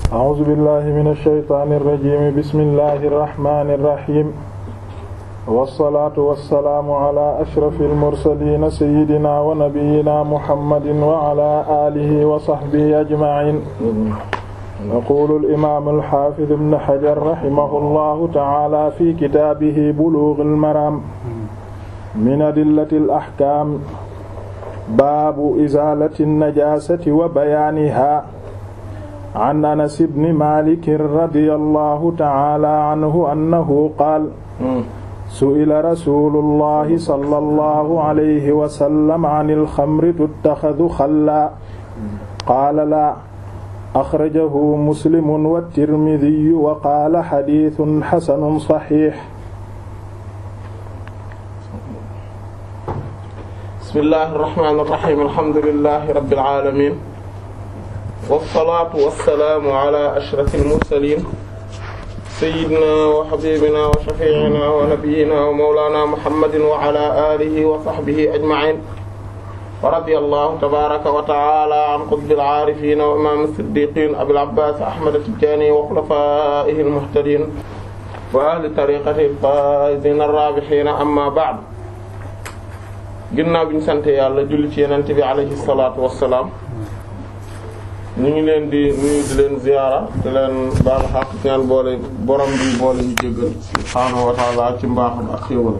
أعوذ بالله من الشيطان الرجيم بسم الله الرحمن الرحيم والصلاة والسلام على أشرف المرسلين سيدنا ونبينا محمد وعلى آله وصحبه أجمعين يقول الإمام الحافظ ابن حجر رحمه الله تعالى في كتابه بلوغ المرام من أدلة الأحكام باب إزالة النجاسة وبيانها عن أنس بن مالك رضي الله تعالى عنه أنه قال سئل رسول الله صلى الله عليه وسلم عن الخمر تتخذ خلا قال لا أخرجه مسلم والترمذي وقال حديث حسن صحيح بسم الله الرحمن الرحيم الحمد لله رب العالمين والصلاة والسلام على أشرف المرسلين سيدنا وحبيبنا وشفيعنا ونبينا ومولانا محمد وعلى آله وصحبه أجمعين ورضي الله تبارك وتعالى عن قطب العارفين وإمام الصديقين أبي العباس أحمد التجاني وخلفائه المهتدين وأهل طريقته الفائزين الرابحين أما بعد ginnaaw bi ñu sant yàlla julli ci yenente bi alayhi salaatu wassalaam ñu ngi leen di nuyu di leen ziyaara di leen baal xaq ñaan boole borom bi boole ñu jéggal subhaanahu wa ta'ala ci mbaaxam ak xéewal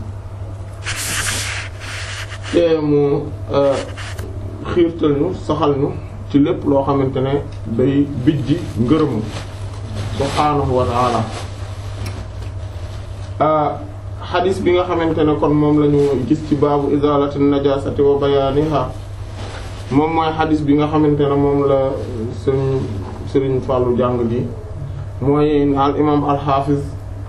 te mu xiirtal ñu saxal ñu ci lépp loo xamante ne day bijji ngërëmu subhaanahu wa ta'ala xadis bi nga xamante ne kon moom lañu gis ci baabu izalati najasati wa bayaniha moom mooy xadis bi nga xamante ne moom la sëriñ sëriñ Fàllu jàng ji mooy al imam al hafiz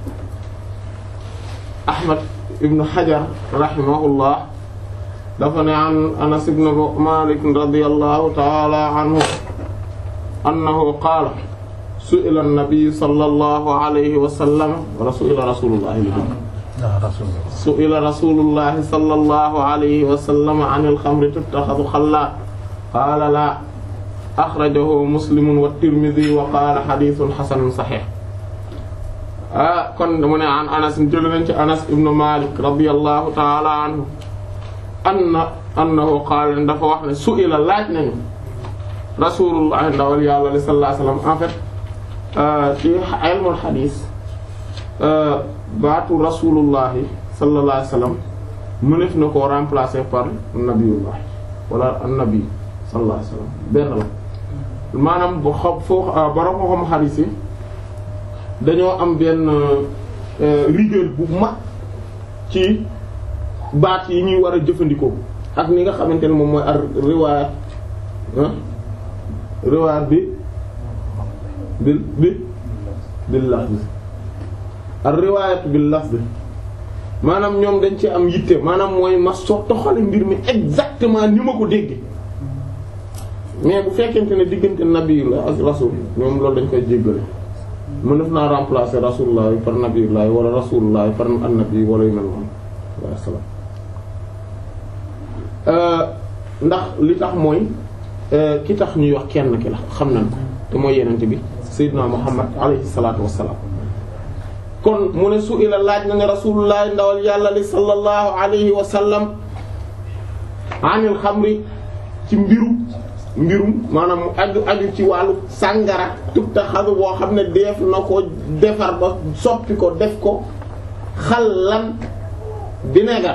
Ahmad ibn Hajar rahimahullah dafa ne an Anas ibn Malik radiyallahu ta'ala anhu annahu qaala su'ila an-nabiy sallallahu alayhi wa sallam wa su'ila rasulullah su'ila rasulullahi sallallahu alayhi wa sallam anil xamri tuttaxadu xalla qaala laa axrajahu muslimun wa tirmidhi wa qaala xadiisun xasanun saxiix ah kon mu ne an anas jël nañ ci anas ibnu malik radiyallahu taala anhu anna annahu qaala dafa wax ne su'ila laaj nañu rasulullahi ndawal yàlla li sallallahu alayhi wa sallam en fait ci ilmul xadiis baatu rasulullahi sallallahu alayhi wasallam mënef na koo remplacer par nabiyullah wala annabi sallallahu alayhi wasallam benn la maanaam bu xam foo borom ko xam xadiis yi dañoo am benn rigueur bu mag ci baat yi ñuy war a jëfandikoo ak ni nga xamante ne moom mooy ar riwaayat riwaayat bi bil bi bil lafz ar riwaayat bil lafz maanaam ñoom dañ ci am yitte maanaam mooy ma soo toxale mbir mi exactement ni ma ko dégg mais bu fekkente ne diggante nabi la ak rasul ñoom loolu dañ koy jéggale mën def naa remplacer rasulullah par nabiyullah wala rasulullah par annabi wala yu mel noonu wa salaam ndax li tax mooy ki tax ñuy wax kenn ki la xam nañ ko te mooy yenente bi sayyidina muhammad alayhi salatu wassalam kon mu ne su ila laaj na ne rasulullah ndawal yàlla li sallallahu alayhi wa sallam anil xamri ci mbiru mbirum maanaam mu aju aju ci wàllu sàngara tubta xalu boo xam ne def na ko defar ba soppi ko def ko xallan vinaigre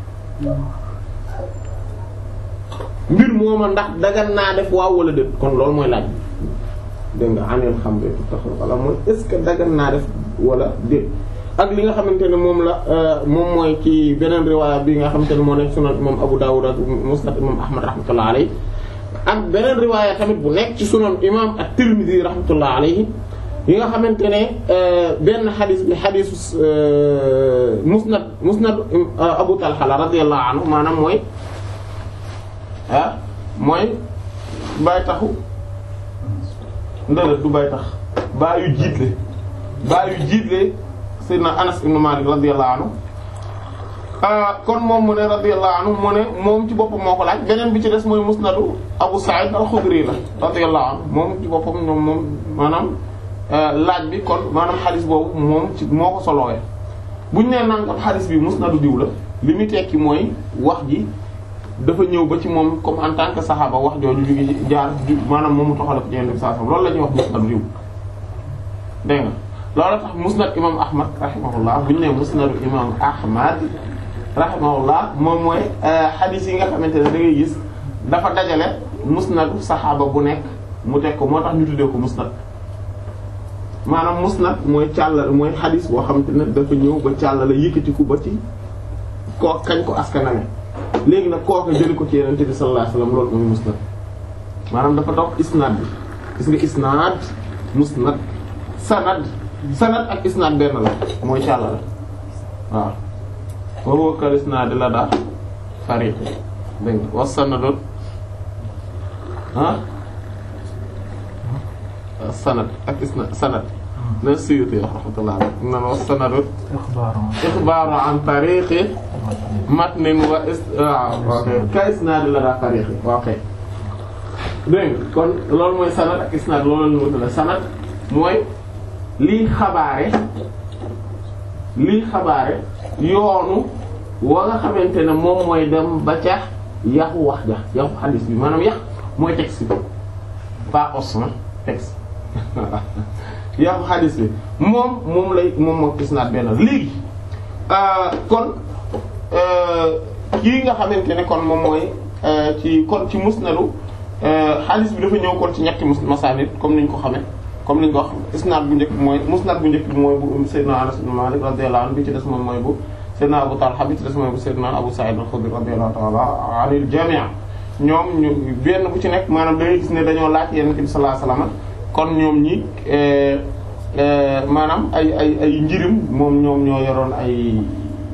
mbir mooma ndax dagan naa def waaw wala déet kon loolu mooy laaj dégg nga anil xamri tubta xalu wala mooy est-ce que dagan naa def wala déet ak li nga xamante ne moom la moom mooy ci beneen riwaaya bi nga xamante ne moo nekk sunan imam Abu Dawud ak musnad imam Ahmad rahmatullah alayhi ak beneen riwaaya tamit bu nekk ci sunan imam at-Tirmidhi rahmatullah alayhi yi nga xamante ne benn xadis bi xadisu musnad musnad Abu Talha la radiyallahu anhu maanaam mooy ah mooy bàyyi taxu ndëlët du bàyyi tax bàyyi jiitle bàyyi jiitle Seydina Anas ibn Malik radiyallahu anhu kon moom mu ne radiyallahu anhu mu ne moom ci boppam moo ko laaj beneen bi ci des mooy musnadu Abu Sa'id al-Khudri la radiyallahu anhu moom ci boppam ñoom moom maanaam laaj bi kon maanaam xadis boobu moom ci moo ko solowee buñ nee nangam xadis bi musnadu diw la li muy tekki mooy wax ji dafa ñëw ba ci moom comme en tant que saxaaba wax jooju jóge ci jaar maanaam moom mu toxale ko ci yenn saa loolu la ñuy wax musnadu diw dégg nga loolu tax musnad imam ahmad rahimahullah bu ñu nee musnadu imam ahmad rahimahullah moom mooy xadiis yi nga xamante ne da ngay gis dafa dajale musnadu saxaaba bu nekk mu teg ko moo tax ñu tuddee ko musnad maanaam musnad mooy càllale mooy xadiis boo xamante ne dafa ñëw ba càllale yëkkatiku ba ci koo kañ ko askaname léegi nag kooku jëli ko ci yonent bi sallallahu alayhi wasallam loolu mooy musnad maanaam dafa topp isnaad bi gis nga isnaad musnad sanad sanad ak isnaad benn la mooy càllale waaw wa huwa kal isnaad la daa fariq dégg nga wa sanadun ah sanad ak isnaad sanad na Suyuti wax rahmatullah alayhi nan wa sanadun ixbaaru an tariqi matnin wa is waaw ka isnaad la daa fariqi ok dégg nga kon loolu mooy sanad ak isnaad loolu la ñu wutale sanad mooy lii xabaare lii xabaare yoonu wa nga xamante ne moom mooy dem ba ca yaxu wax ja yaxu xadiis bi maanaam yax mooy texte bi pas os na texte yaxu xadiis bi moom moom lay moom moo isnaad benn léegi kon kii nga xamante ne kon moom mooy ci kon ci musnadu xadiis bi dafa ñëw kon ci ñetti masaanid comme niñ ko xamee comme li ñu ko wax isnaad bu njëkk mooy musnad bu njëkk bi mooy bu Seydina Anas ibn Malik radiyallahu anhu bi ci des moom mooy bu Seydina Abu Talha bi ci des mooy bu Seydina Abu Sa'id al-Khudri radiyallahu ta'ala anil jami' ñoom ñu benn bu ci nekk maanaam dañuy gis ne dañoo laaj Yonent bi sallallahu alayhi wasallam kon ñoom ñi maanaam ay ay ay njirim moom ñoom ñoo yoroon ay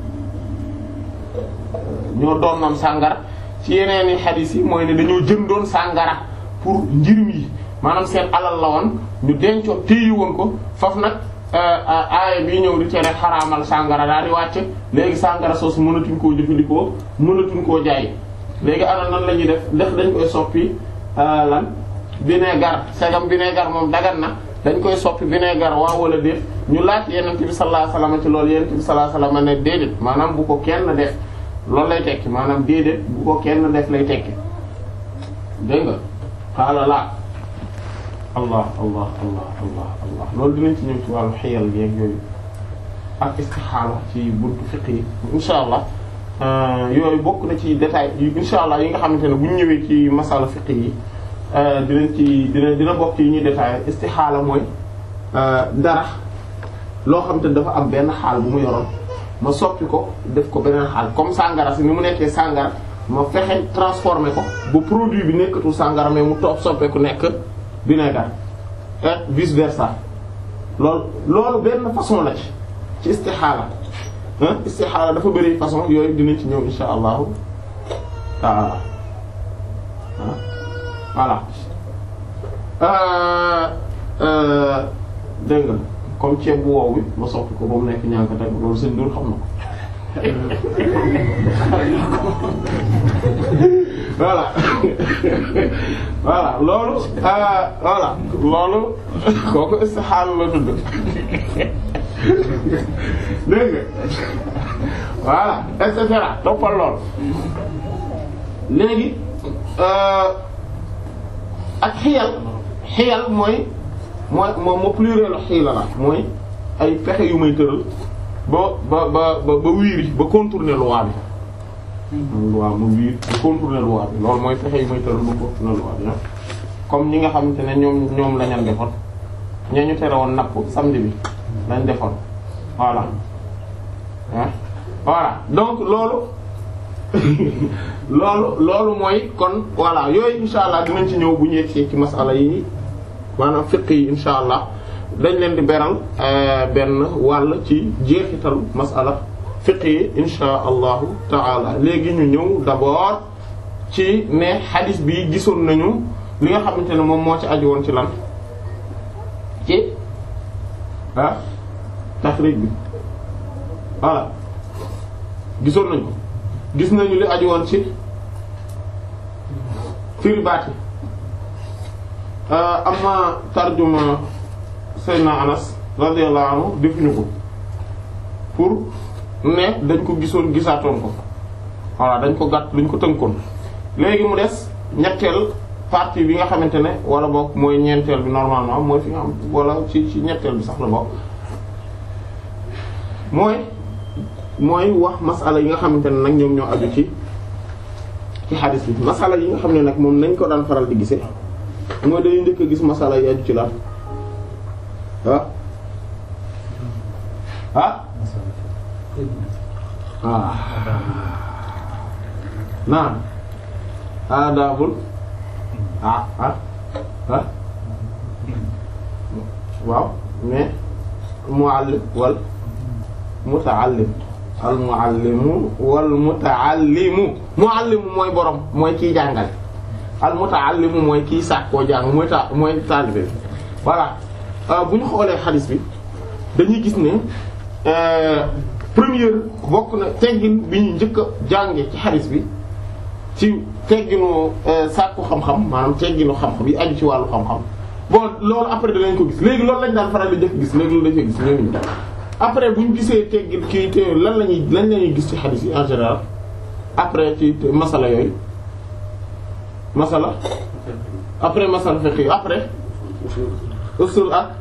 ñoo doon noon sàngara ci yeneen i xadiis yi mooy ne dañoo jëndoon sàngara pour njirim yi maanaam seen alal la woon ñu dencoon téye woon ko foofu nag aaya bi ñëw di tere xaraamal sàngara daal di wàcc léegi sàngara soosu mënatuñ koo jëfandikoo mënatuñ koo jaay léegi ana nan la ñuy def ndax dañ koy soppi lan vinaigre segam vinaigre moom dagan na dañ koy soppi vinaigre waaw wala déet ñu laaj Yonent bi sallallahu alayhi wasallam ci loolu Yonent bi sallallahu alayhi wasallam ne déedéet maanaam bu ko kenn def loolu lay tekki maanaam déedéet bu ko kenn def lay tekki dégg nga xaala laa allah allah allah allah allah loolu dinañ ci ñëw ci wàllu xiyal yeeg yooyu ak istixaala ci buntu fiqh yi insha allah yooyu bokk na ci détail yi insha allah yi nga xamante ne bu ñu ñëwee ci masala fiqh yi dinañ ci dina dina bokk yi ñuy détaillé istixaala mooy dara loo xamante ne dafa am benn xaal bu mu yoroon ma soppi ko def ko beneen xaal comme sàngara si ni mu nekkee sàngara ma fexe transformer ko ba produit bi nekkatul sàngara mais mu toog soppeeku nekk vinaigre et vice versa loolu loolu benn façon la ci ci istixaala ah istixaala dafa bëri façon yooyu dinañ ci ñëw insha allahu taala voilà dégg nga comme ceeb bu wow bi ma soppi ko ba mu nekk ñànk tey loolu seen dur xam na ko voilà voilà loolu voilà loolu kooku istixaala la tudd dégg nga voilà et cetera toppal lool léegi ak xiyal xiyal mooy mooy moom moo pluriel xiila la mooy ay pexe yu may tëral ba ba ba ba wiiri ba contourner loi bi loi ma wiir ba contourner loi bi loolu mooy pexe yu may tëral ba contourner loi bi comme ñi nga xamante ne ñoom ñoom la ñu defoon ñee ñu tere woon napp samedi bi lañ defoon voilà ah voilà donc loolu loolu loolu mooy kon voilà yooyu insha allah dinañ ci ñëw bu ñu yegsee ci masala yi maanaam fiqh yi insha allah dañ leen di beral benn wàll ci jeexitalu masala fiqh yi insha allahu taala léegi ñu ñëw d'abord ci ne hadith bi gisoon nañu li nga xamante ne moom moo ci aju woon ci lan ci ah taxrij bi voilà gisoon nañ ko gis nañu li aju woon ci firi baat yi amma tarjuma Seydina Anas radiyallahu anhu defuñu ko pour ne dañ ko gisoon gisaatoon ko voilà dañ ko gàtt dañ ko tënkoon léegi mu des ñetteel partie bi nga xamante ne wala bokk mooy ñeenteel bi normalement mooy fi nga xam wala ci ci ñetteel bi sax la bokk mooy mooy wax masala yi nga xamante ne nag ñoom ñoo aju ci ci xadis bi masala yi nga xam ne nag moom nañ ko daan faral di gisee mooy dañuy njëkk a gis masala yi aju ci la ah ah ah naan aadaabul ah ah ah waaw mais muallim wal mutaallim al muallimu wal mutaallimu muallimu mooy borom mooy kiy jàngale al mutaallimu mooy kiy sàkkoo jàng mooy ta mooy taalibe bi voilà bu ñu xoolee xadis bi dañuy gis ne première bokk na teggin bi ñu njëkk a jànge ci xadis bi ci tegginu sàkku xam-xam maanaam tegginu xam-xam yi aju ci wàllu xam-xam bon loolu après danañ ko gis léegi loolu lañ daan faral di njëkk gis léegi loolu dañ koy gis ñooñu après bu ñu gisee teggin kii te lan la ñuy lan la ñuy gis ci xadis yi en général après ci masala yooyu masala après masala fiqh yi après usul ak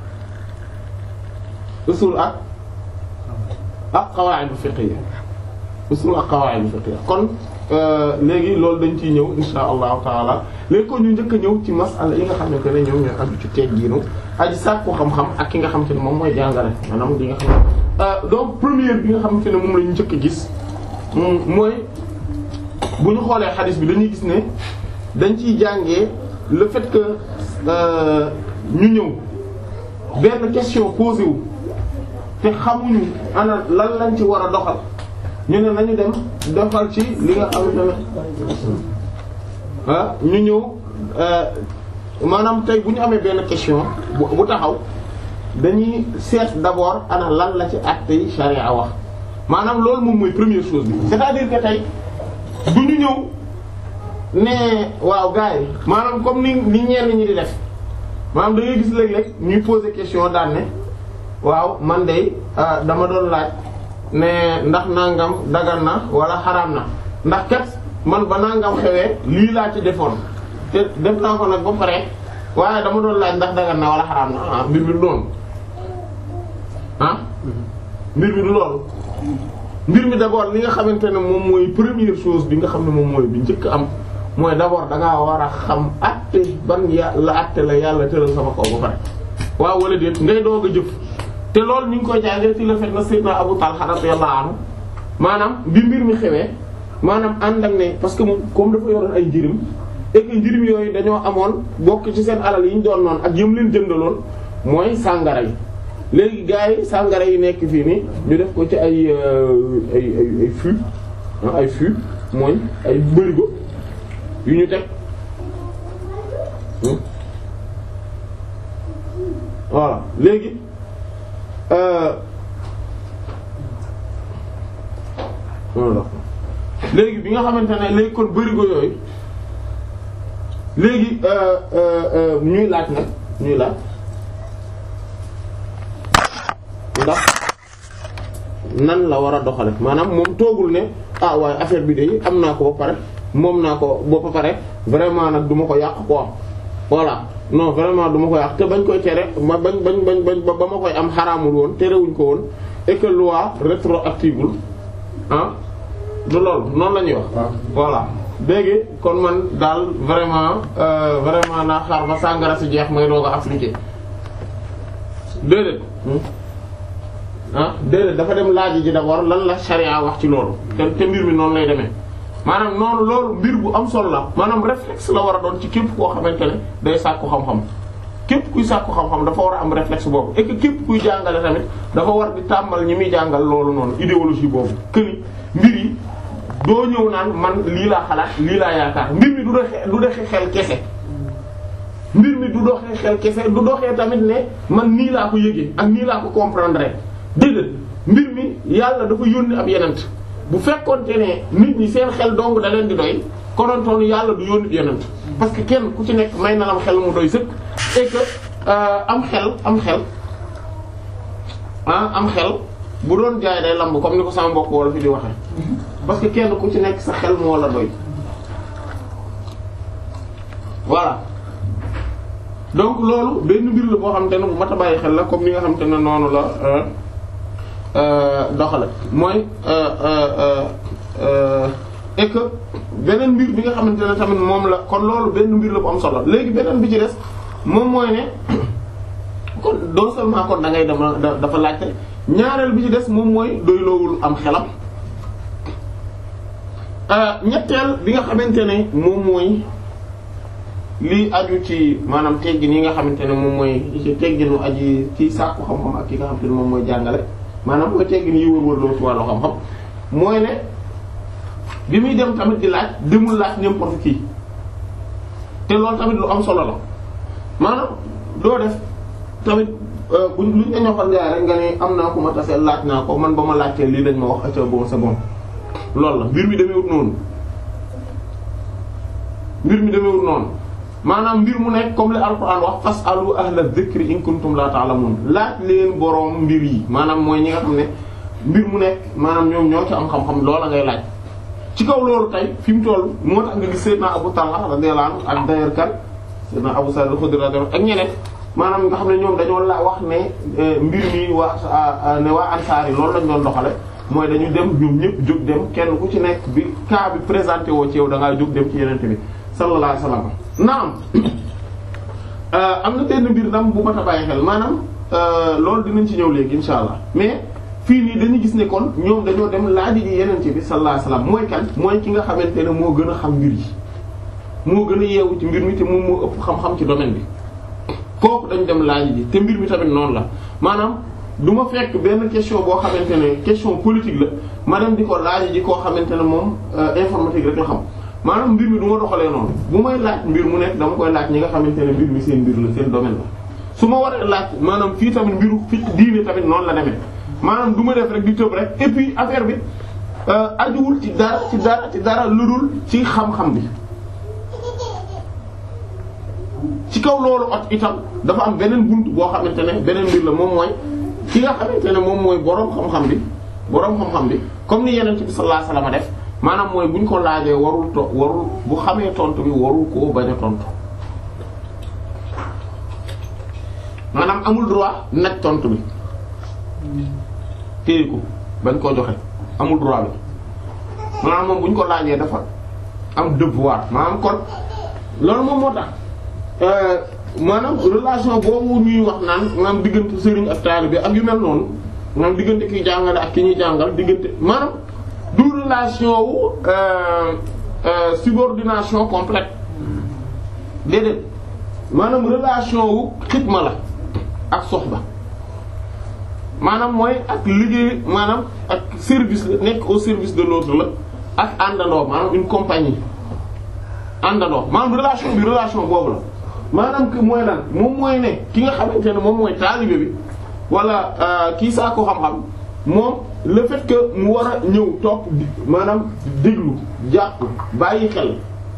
usul ak ak qawaa'id fiqhiyya usul ak qawaa'id fiqhiyya kon léegi loolu dañ ciy ñëw insha allahu taala léegi kon ñu njëkk a ñëw ci masala yi nga xamante ne ñoom ñooy aju ci teggiinu aji sàkku xam-xam ak ki nga xamante ne moom mooy jàngale maanaam li nga xam ne donc première bi nga xamante ne moom la ñu njëkk a gis mooy bu ñu xoolee xadis bi dañuy gis ne dañ ciy jàngee le fait que ñu ñëw benn question posé wu te xamuñu ana lan lañ ci war a doxal ñu ne nañu dem doxal ci li nga xamante ne ah ñu ñëw maanaam tey bu ñu amee benn question bu bu taxaw dañuy seet d'abord ana lan la ci acte yi charia wax maanaam loolu moom mooy première chose bi c'est-à-dire que tey du ñu ñëw ne waaw gars yi maanaam comme ni ni ñenn ñi di def maanaam da ngay gis léeg-léeg ñuy poser question daan ne waaw man de dama doon laaj ne ndax nangam dagan na wala xaraam na ndax kat man ba nangam xewee lii laa ci defoon te def naa ko nag ba pare waaye dama doon laaj ndax dagan na wala xaraam na ah mbir mi du loolu ah mbir mi du loolu mbir mi d'abord li nga xamante ne moom mooy première chose bi nga xam ne moom mooy bi njëkk am mooy d'abord da ngaa war a xam àtte ban ya la àtte la yàlla tëral sama kaw ba pare waaw wala déet ngay doog a jëf te loolu ñu ngi koy jàngee ci le fait na Sayyidna Abu Talha radiyallahu anhu maanaam bi mbir mi xewee maanaam ànd ak ne parce que moom comme dafa yoroon ay njirim et que njirim yooyu dañoo amoon bokk ci seen alal yi ñu doon noonu ak yëm leen jëndaloon mooy sàngara yi léegi gars yi sàngara yi nekk fii nii ñu def ko ci ay ay ay ay fût ay fût mooy ay bërigo yu ñu teg voilà léegi voilà léegi bi nga xamante ne léegi kon bërigo yooyu léegi ñuy laaj nag ñuy laaj ndax nan la war a doxale maanaam moom toogul ne ah waaye affaire bi de am naa ko ba pare moom naa ko ba pare vraiment nag du ma ko yàq quoi voilà non vraiment du ma ko yàq te bañ koy tere ma bañ bañ bañ bañ ba ma koy am xaraamul woon terewuñ ko woon et que loi rétroactive ah du loolu noonu la ñuy wax. voilà léegi kon man daal vraiment vraiment naa xaar ba sàngara si jeex may doog a appliquer déedéet. ah déedéet dafa dem laaj ji d'abord lan la charia wax ci loolu te te mbir mi noonu lay demee maanaam noonu loolu mbir bu am solo la maanaam réflexe la war a doon ci képp koo xamante ne day sàkku xam-xam képp kuy sàkku xam-xam dafa war a am réflexe boobu et que képp kuy jàngale tamit dafa war di tàmbal ñi muy jàngal loolu noonu idéologie boobu que ni mbir yi doo ñëw naan man lii laa xalaat lii laa yaakaar mbir mi du doxee du doxee xel kese mbir mi du doxee xel kese du doxee tamit ne man nii laa ko yëgee ak nii laa ko comprendre déedéet mbir mi yàlla dafa yónni ab yenent bu fekkonte ne nit ñi seen xel dong da leen di doy konontoonu yàlla du yónni yonent parce que kenn ku ci nekk may na lam xel mu doy sëkk et que am xel am xel ah am xel bu doon jaay day lamb comme ni ko sama mbokk wala fi di waxee parce que kenn ku ci nekk sa xel moo la doy voilà donc loolu benn mbir la boo xamante ne bu mat a bàyyi xel la comme ni nga xamante ne noonu la doxale mooy et que beneen mbir bi nga xamante ne tamit moom la kon loolu benn mbir la bu am solo léegi beneen bi ci des moom mooy ne kon non seulement kon da ngay dem dafa laajte ñaareel bi ci des moom mooy doyloowul am xelam ñetteel bi nga xamante ne moom mooy lii aju ci maanaam teggin yi nga xamante ne moom mooy ci tegginu aji ci sàkku xam-xam ak ki nga xamante ne moom mooy jàngale maanaam mooy teggin yi wër-wër loo ci wàllu xam-xam mooy ne bi muy dem tamit di laaj demul laaj n'importe qui te loolu tamit lu am solo la maanaam doo def tamit buñ luñ la ñoxal ngaay rek nga ne am naa ko ma tase laaj naa ko man ba ma laajtee lii dañ ma wax acca bon c'est bon loolu la mbir mi demeewut noonu mbir mi demeewut noonu maanaam mbir mu nekk comme le alquran wax fasalu ahla dhikri in kuntum la ta'lamun laaj leen boroom mbir yi maanaam mooy ñi nga xam ne mbir mu nekk maanaam ñoom ñoo ci am xam-xam loola ngay laaj ci kaw loolu tey fi mu toll moo tax nga gis Seydina Abu Talha radiyallahu anhu ak d'ailleurs kan Seydina Abu Sa'id al-Khudri radiyallahu ak ñeneen maanaam nga xam ne ñoom dañoo la wax ne mbir mi waa ne waa ansaar yi loolu lañ doon doxale mooy dañu dem ñoom ñëpp jóg dem kenn ku ci nekk bi cas bi présenté woo ci yow da ngaa jóg dem ci yenente bi sallallahu alayhi wasallam naam am na benn mbir dam bu mat a bàyyi xel maanaam loolu dinañ ci ñëw léegi insha allah mais fii nii dañu gis ne kon ñoom dañoo dem laaj ji yenente bi sallallahu alayhi wasallam mooy kan mooy ki nga xamante ne moo gën a xam mbir yi moo gën a yeewu ci mbir mi te moom moo ëpp xam-xam ci domaine bi kooku dañ dem laaj ji te mbir mi tamit noonu la maanaam du ma fekk benn question boo xamante ne question politique la ma dem di ko laaj ji koo xamante ne moom informatique rek la xam maanaam mbir mi du ma doxalee noonu bu may laaj mbir mu nekk dama koy laaj ñi nga xamante ne mbir mi seen mbir la seen domaine la su ma waree laaj maanaam fii tamit mbiru fi diine tamit noonu la demee maanaam du ma def rek di tëb rek et puis affaire bi ajuwul ci dara ci dara ci dara lu dul ci xam-xam bi ci kaw loolu at itam dafa am beneen bunt boo xamante ne beneen mbir la moom mooy ki nga xamante ne moom mooy boroom xam-xam bi boroom xam-xam bi comme ni yeneen bi sallallahu alayhi wasallam def maanaam mooy buñ ko laajee warul to warul bu xamee tontu bi warul koo bañ a tontu maanaam amul droit nag tontu bi téye ko bañ koo joxe amul droit bi maanaam moom buñ ko laajee dafa am devoir maanaam kon loolu moom moo tax maanaam relation boobu ñuy wax naan maanaam diggante sëriñ ak taalibe ak yu mel noonu maanaam diggante ki jàngale ak ki ñuy jàngal diggante maanaam du relation wu subordination complète déedéet maanaam relation wu xidma la ak soxba maanaam mooy ak liggéey maanaam ak service la nekk au service de l'autre la ak àndandoo maanaam une compagnie àndandoo maanaam relation bi relation boobu la maanaam que mooy lan moom mooy ne ki nga xamante ne moom mooy taalibe bi wala kii saa ko xam-xam moom le fait que mu war a ñëw topp maanaam déglu jàpp bàyyi xel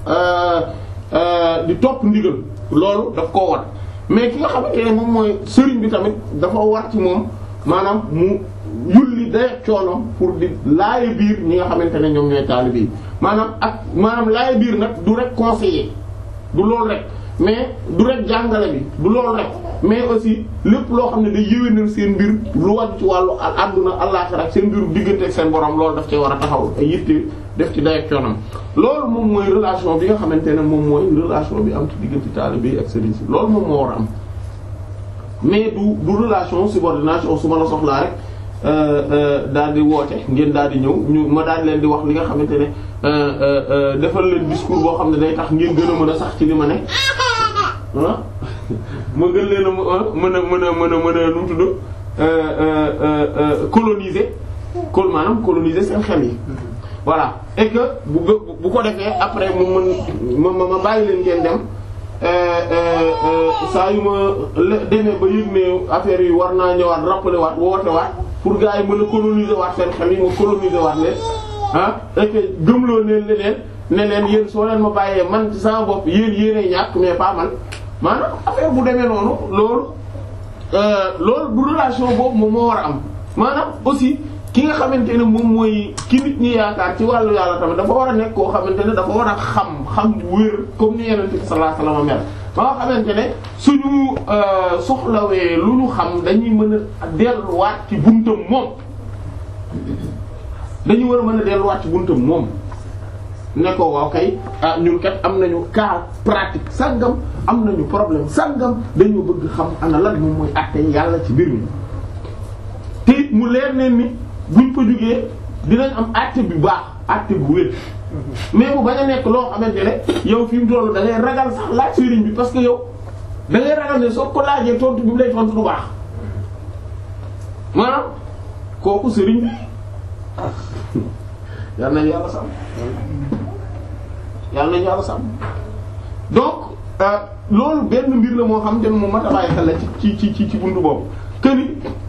di topp ndigal loolu daf koo war mais ki nga xamante ne moom mooy sëriñ bi tamit dafa war ci moom maanaam mu yulli day coonom pour di laaye biir ñi nga xamante ne ñoom ñooy taalibe yi maanaam ak maanaam laaye biir nag du rek conseiller du loolu rek mais du rek jàngale bi du loolu rek mais aussi lépp loo xam ne day yéwénal seen mbir lu wàcc ci wàllu àdduna àllaxira ak seen mbiru diggante ak seen borom loolu daf cee war a taxaw ay yitte def ci day coonam loolu moom mooy relation bi nga xamante ne moom mooy relation bi am ci diggante taalibe bi ak sëriñ si loolu moom moo war a am mais du du relation subordination su ma la soxlaa rek daal di woote ngeen daal di ñëw ñu ma daal leen di wax li nga xamante ne defal leen discours boo xam ne day tax ngeen gën a mën a sax ci li ma ne ah ma gën leen a mën a mën a mën a mën a nu mu tudd coloniser col maanaam coloniser seen xel yi voilà et que bu bu ko defee après mu mën ma ma bàyyi leen ngeen dem saa yu ma demee ba yëg ne affaire yi war naa ñëwaat rappeler waat woote waat pour gars yi mën a coloniser waat seen xel yi ma coloniser waat leen ah et que gëmloo ne leen ne leen yéen soo leen ma bàyyee man ci sama bopp yéen yéenay ñàkk mais pas man maanaam affaire bu demee noonu loolu loolu du relation boobu moom moo war a am maanaam aussi ki nga xamante ne moom mooy ki nit ñi yaakaar ci wàllu yàlla tamit dafa war a nekk koo xamante ne dafa war a xam xam wér comme ni Yonent bi sallallahu alayhi wasallam mel ba nga xamante ne suñu soxlawee lu ñu xam dañuy mën a delluwaat ci buntam moom dañuy war a mën a delluwaat ci buntam moom ne ko waaw kay ah ñun kat am nañu cas pratique sàngam am nañu problème sàngam dañoo bëgg xam ana lan moom mooy àtte yàlla ci mbir mi te it mu leer neen ni buñ ko jugee dinañ am àtte bu baax àtte bu wér mais bu bañ a nekk loo xamante ne yow fi mu toll da ngay ragal sax laaj sëriñ bi parce que yow da ngay ragal ne soo ko laajee tontu bi mu lay tontu du baax maanaam kooku sëriñ bi yal nañu yàlla sàmm yal nañu yàlla sàmm donc loolu benn mbir la moo xam te ne moom mat a bàyyi xel la ci ci ci ci buntu boobu que ni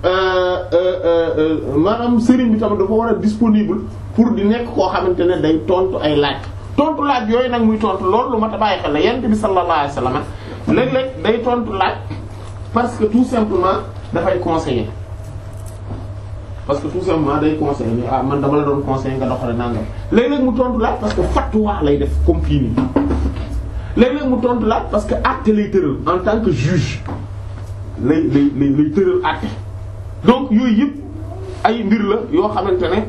maanaam sëriñ bi tamit dafa war a disponible pour di nekk koo xamante ne day tontu ay laaj tontu laaj yooyu nag muy tontu loolu lu mat a bàyyi xel la yent bi sallallahu alayhi wasallam léeg-léeg day tontu laaj parce que tout simplement dafay conseiller parce que tout simplement day conseiller ni ah man dama la doon conseiller nga doxale nangam léeg-léeg mu tontu laaj parce que fatwa lay def comme fii nii léeg-léeg mu tontu laaj parce que acte lay tëral en tant que juge lay lay lay lay tëral acte donc yooyu yëpp ay mbir la yoo xamante ne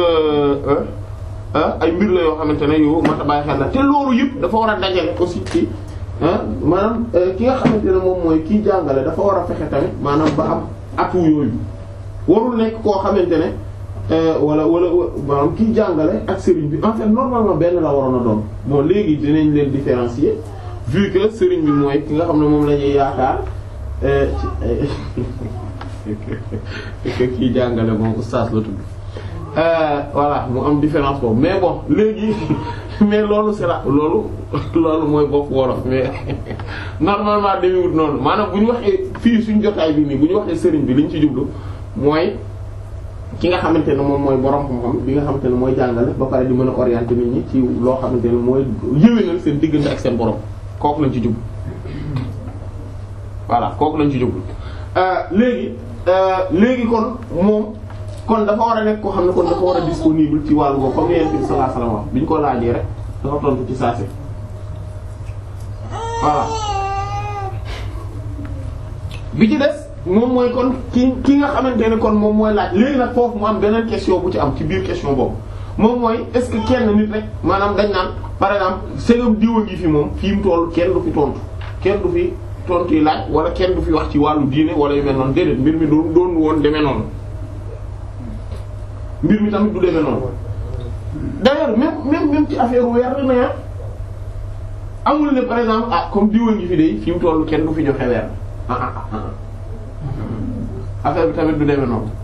ay mbir la yoo xamante ne yow mat a bàyyi xel la te loolu yëpp dafa war a dajale aussi ci maanaam ki nga xamante ne moom mooy kiy jàngale dafa war a fexe tamit maanaam ba am atu yooyu warul nekk koo xamante ne wala wala maanaam kiy jàngale ak sëriñ bi en fait normalement benn la waroon a doon bon léegi dinañ leen différencier vu que sëriñ bi mooy ki nga xam ne moom la ñuy yaakaar ci kiy jàngale moom oustaz la tudd voilà mu am différence boobu mais bon léegi mais loolu c'est la loolu loolu mooy bopp wolof mais normalement dañuy wut noonu maanaam bu ñu waxee fii suñ jotaay bi nii bu ñu waxee sëriñ bi liñ ci jublu mooy ki nga xamante ne moom mooy borom xam-xam bi nga xamante ne mooy jàngale ba pare di mën a orienter nit ñi ci loo xamante ne mooy yéwénal seen diggante ak seen borom kooku lañ ci jublu voilà kooku lañ ci jublu léegi léegi kon moom kon dafa war a nekk koo xam ne kon dafa war a disponible ci wàllu boobu comme Yonent bi sallallahu alayhi wasallam wax bi ñu ko laajee rek dafa tontu ci saase voilà bi ci des moom mooy kon ki ki nga xamante ne kon moom mooy laaj léegi nag foofu mu am beneen question bu ci am ci biir question boobu moom mooy est-ce que kenn nit rek maanaam dañ naan par exemple segam diwa ngi fi moom fi mu toll kenn du fi tontu kenn du fi tontu yi laaj wala kenn du fi wax ci wàllu diine wala yu mel noonu déedéet mbir mi doon doon woon demee noonu mbir mi tamit du demee noonu d'ailleurs même même même ci affaire weer la na amul ne par exemple ah comme diwa ngi fi de fi mu toll kenn du fi joxe weer ah ah ah affaire bi tamit du demee noonu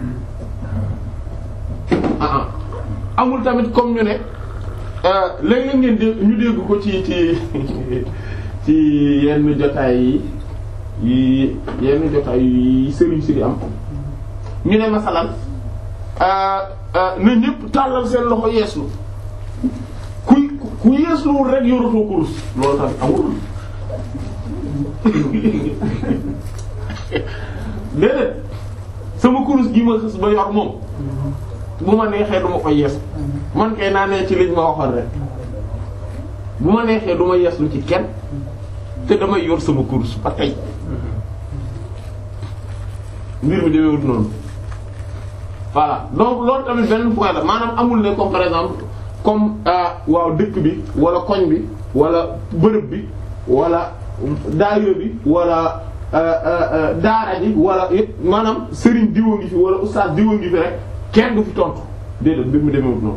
ah ah amul tamit comme ñu ne léeg-léeg ngeen dégg ñu dégg ko ci ci ci yenn jotaay yi yenn jotaay yi sëriñ si di am ñu ne masalan na ñëpp tàllal seen loxo yeeslu ku ku yeesluwul rek yoratoo kurus loolu tamit amul déedéet sama kurus gi ma xës ba yor moom bu ma neexee du ma ko yees man kay naa ne ci liñ ma waxoon rek bu ma neexee du ma yeeslu ci kenn te damay yor sama kurus ba tey mbir mi demeewut noonu voilà donc loolu tamit beneen point la maanaam amul ne comme par exemple comme waaw dëkk bi wala koñ bi wala bërëb bi wala daayira bi wala daara ji wala maanaam sëriñ diwa ngi fi wala ustaas diwa ngi fi rek kenn du fi tontu déedéet mbir mi demeewut noonu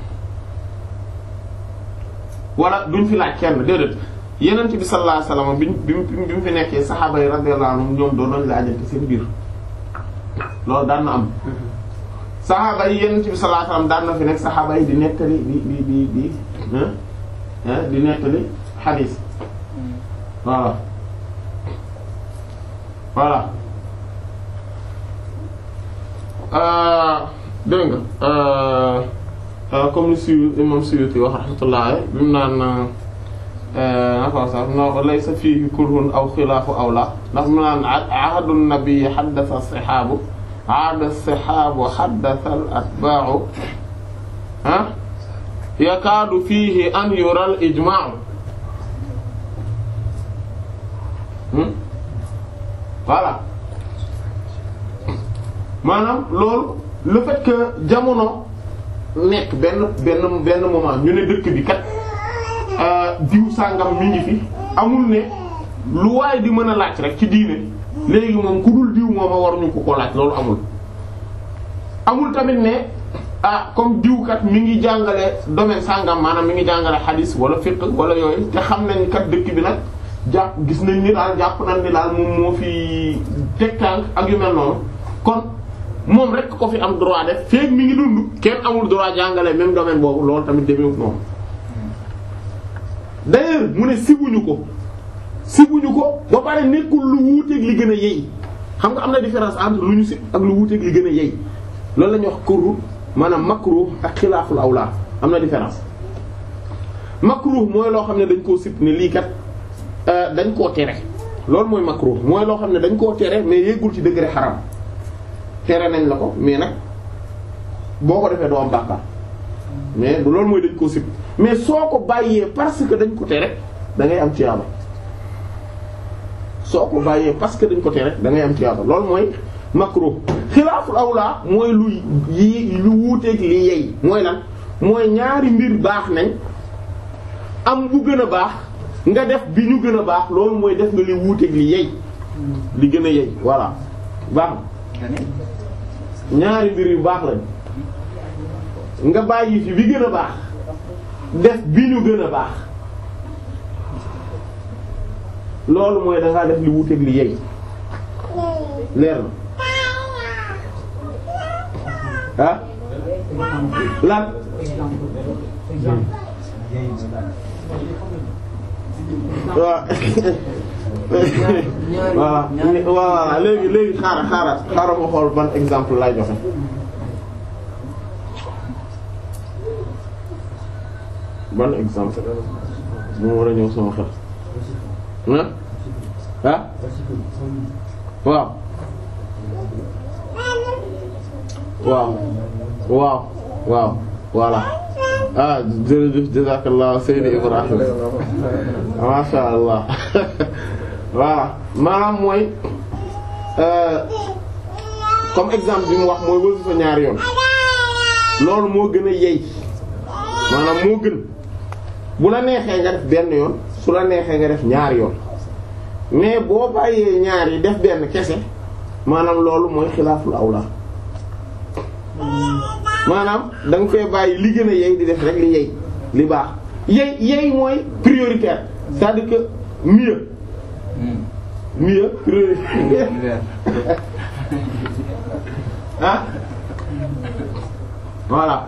wala duñ fi laaj kenn déedéet yenent bi sallallahu alayhi wasallam biñ bi bi mu fi nekkee saxaaba yi radiyallahu anhum ñoom doon nañ laajante seen biir loolu daan na am saxaaba yi yenent bi sallallahu alayhi wasallam daan na fi nekk saxaaba yi di nettali di di di di di nettali xadiis voilà voilà dégg nga comme ni suy imam Suyuti wax rahmatullah bi mu naan naka sax no laysa fiihi kurhun aw xilaafu aw la ndax mu naan ahadu nabi xaddasa sihaabu aada sihaabu xaddasa al atbaa'u ah yakaadu fiihi an yural ijmaa'u voilà maanaam loolu le fait que jamono nekk benn benn benn moment ñu ne dëkk bi kat diw sàngam mi ngi fi amul ne lu waaye di mën a laaj rek ci diine léegi moom ku dul diw moom a waruñu ko ko laaj loolu amul. amul tamit ne ah comme diw kat mi ngi jàngale domaine sàngam maanaam mi ngi jàngale hadis wala fiqh wala yooyu te xam nañ kat dëkk bi nag jàpp gis nañ ni daal jàpp nañ ni daal moom moo fi teg tànk ak yu mel noonu kon. moom rek ko fi am droit def feek mi ngi dund kenn amul droit jàngale même domaine boobu loolu tamit demeewul noonu d'ailleurs mu ne sibuñu ko sibuñu ko ba pare nekkul lu wuuteeg li gën a yey xam nga am na différence entre lu ñu sib ak lu wuuteeg li gën a yey loolu la ñuy wax kurru maanaam makruh ak xilaaful awla am na différence makruh mooy loo xam ne dañ koo sib ne lii kat dañ koo tere loolu mooy makruh mooy loo xam ne dañ koo tere mais yeggul ci degré xaram tere nañ la ko mais nag boo ko defee doo am bàkkaar mais du loolu mooy dañ koo sib mais soo ko bàyyee parce que dañ ko tere da ngay am tiyaaba soo ko bàyyee parce que dañ ko tere da ngay am tiyaaba loolu mooy makruh xilaaful awla mooy lu yi lu wuuteeg li yey mooy lan mooy ñaari mbir baax nañ am bu gën a baax nga def bi ñu gën a baax loolu mooy def nga li wuuteeg li yey li gën a yey voilà baax ñaari mbir yu baax lañ nga bàyyi fi bi gën a baax def bi ñu gën a baax loolu mooy dangaa def li wuuteeg li yey leer na ah lan waaw voilà voilà léegi léegi xaaral xaaral xaaral ma xool ban exemple lay joxe ban exemple moo war a ñëw sama xel ah ah waaw waaw waaw waaw voilà ah jërëjëf jazakallah Seydi Ibrahim masha Allah voilà maanaam mooy comme exemple bi mu wax mooy wasifa ñaari yoon loolu moo gën a yey maanaam moo gën bu la neexee nga def benn yoon su la neexee nga def ñaari yoon mais boo bàyyee ñaar yi def benn kese maanaam loolu mooy xilaaful awla maanaam da nga fee bàyyi li gën a yey di def rek li yey li baax yey yey mooy prioritaire c'est-à-dire que mieux mieux prioritaire ah voilà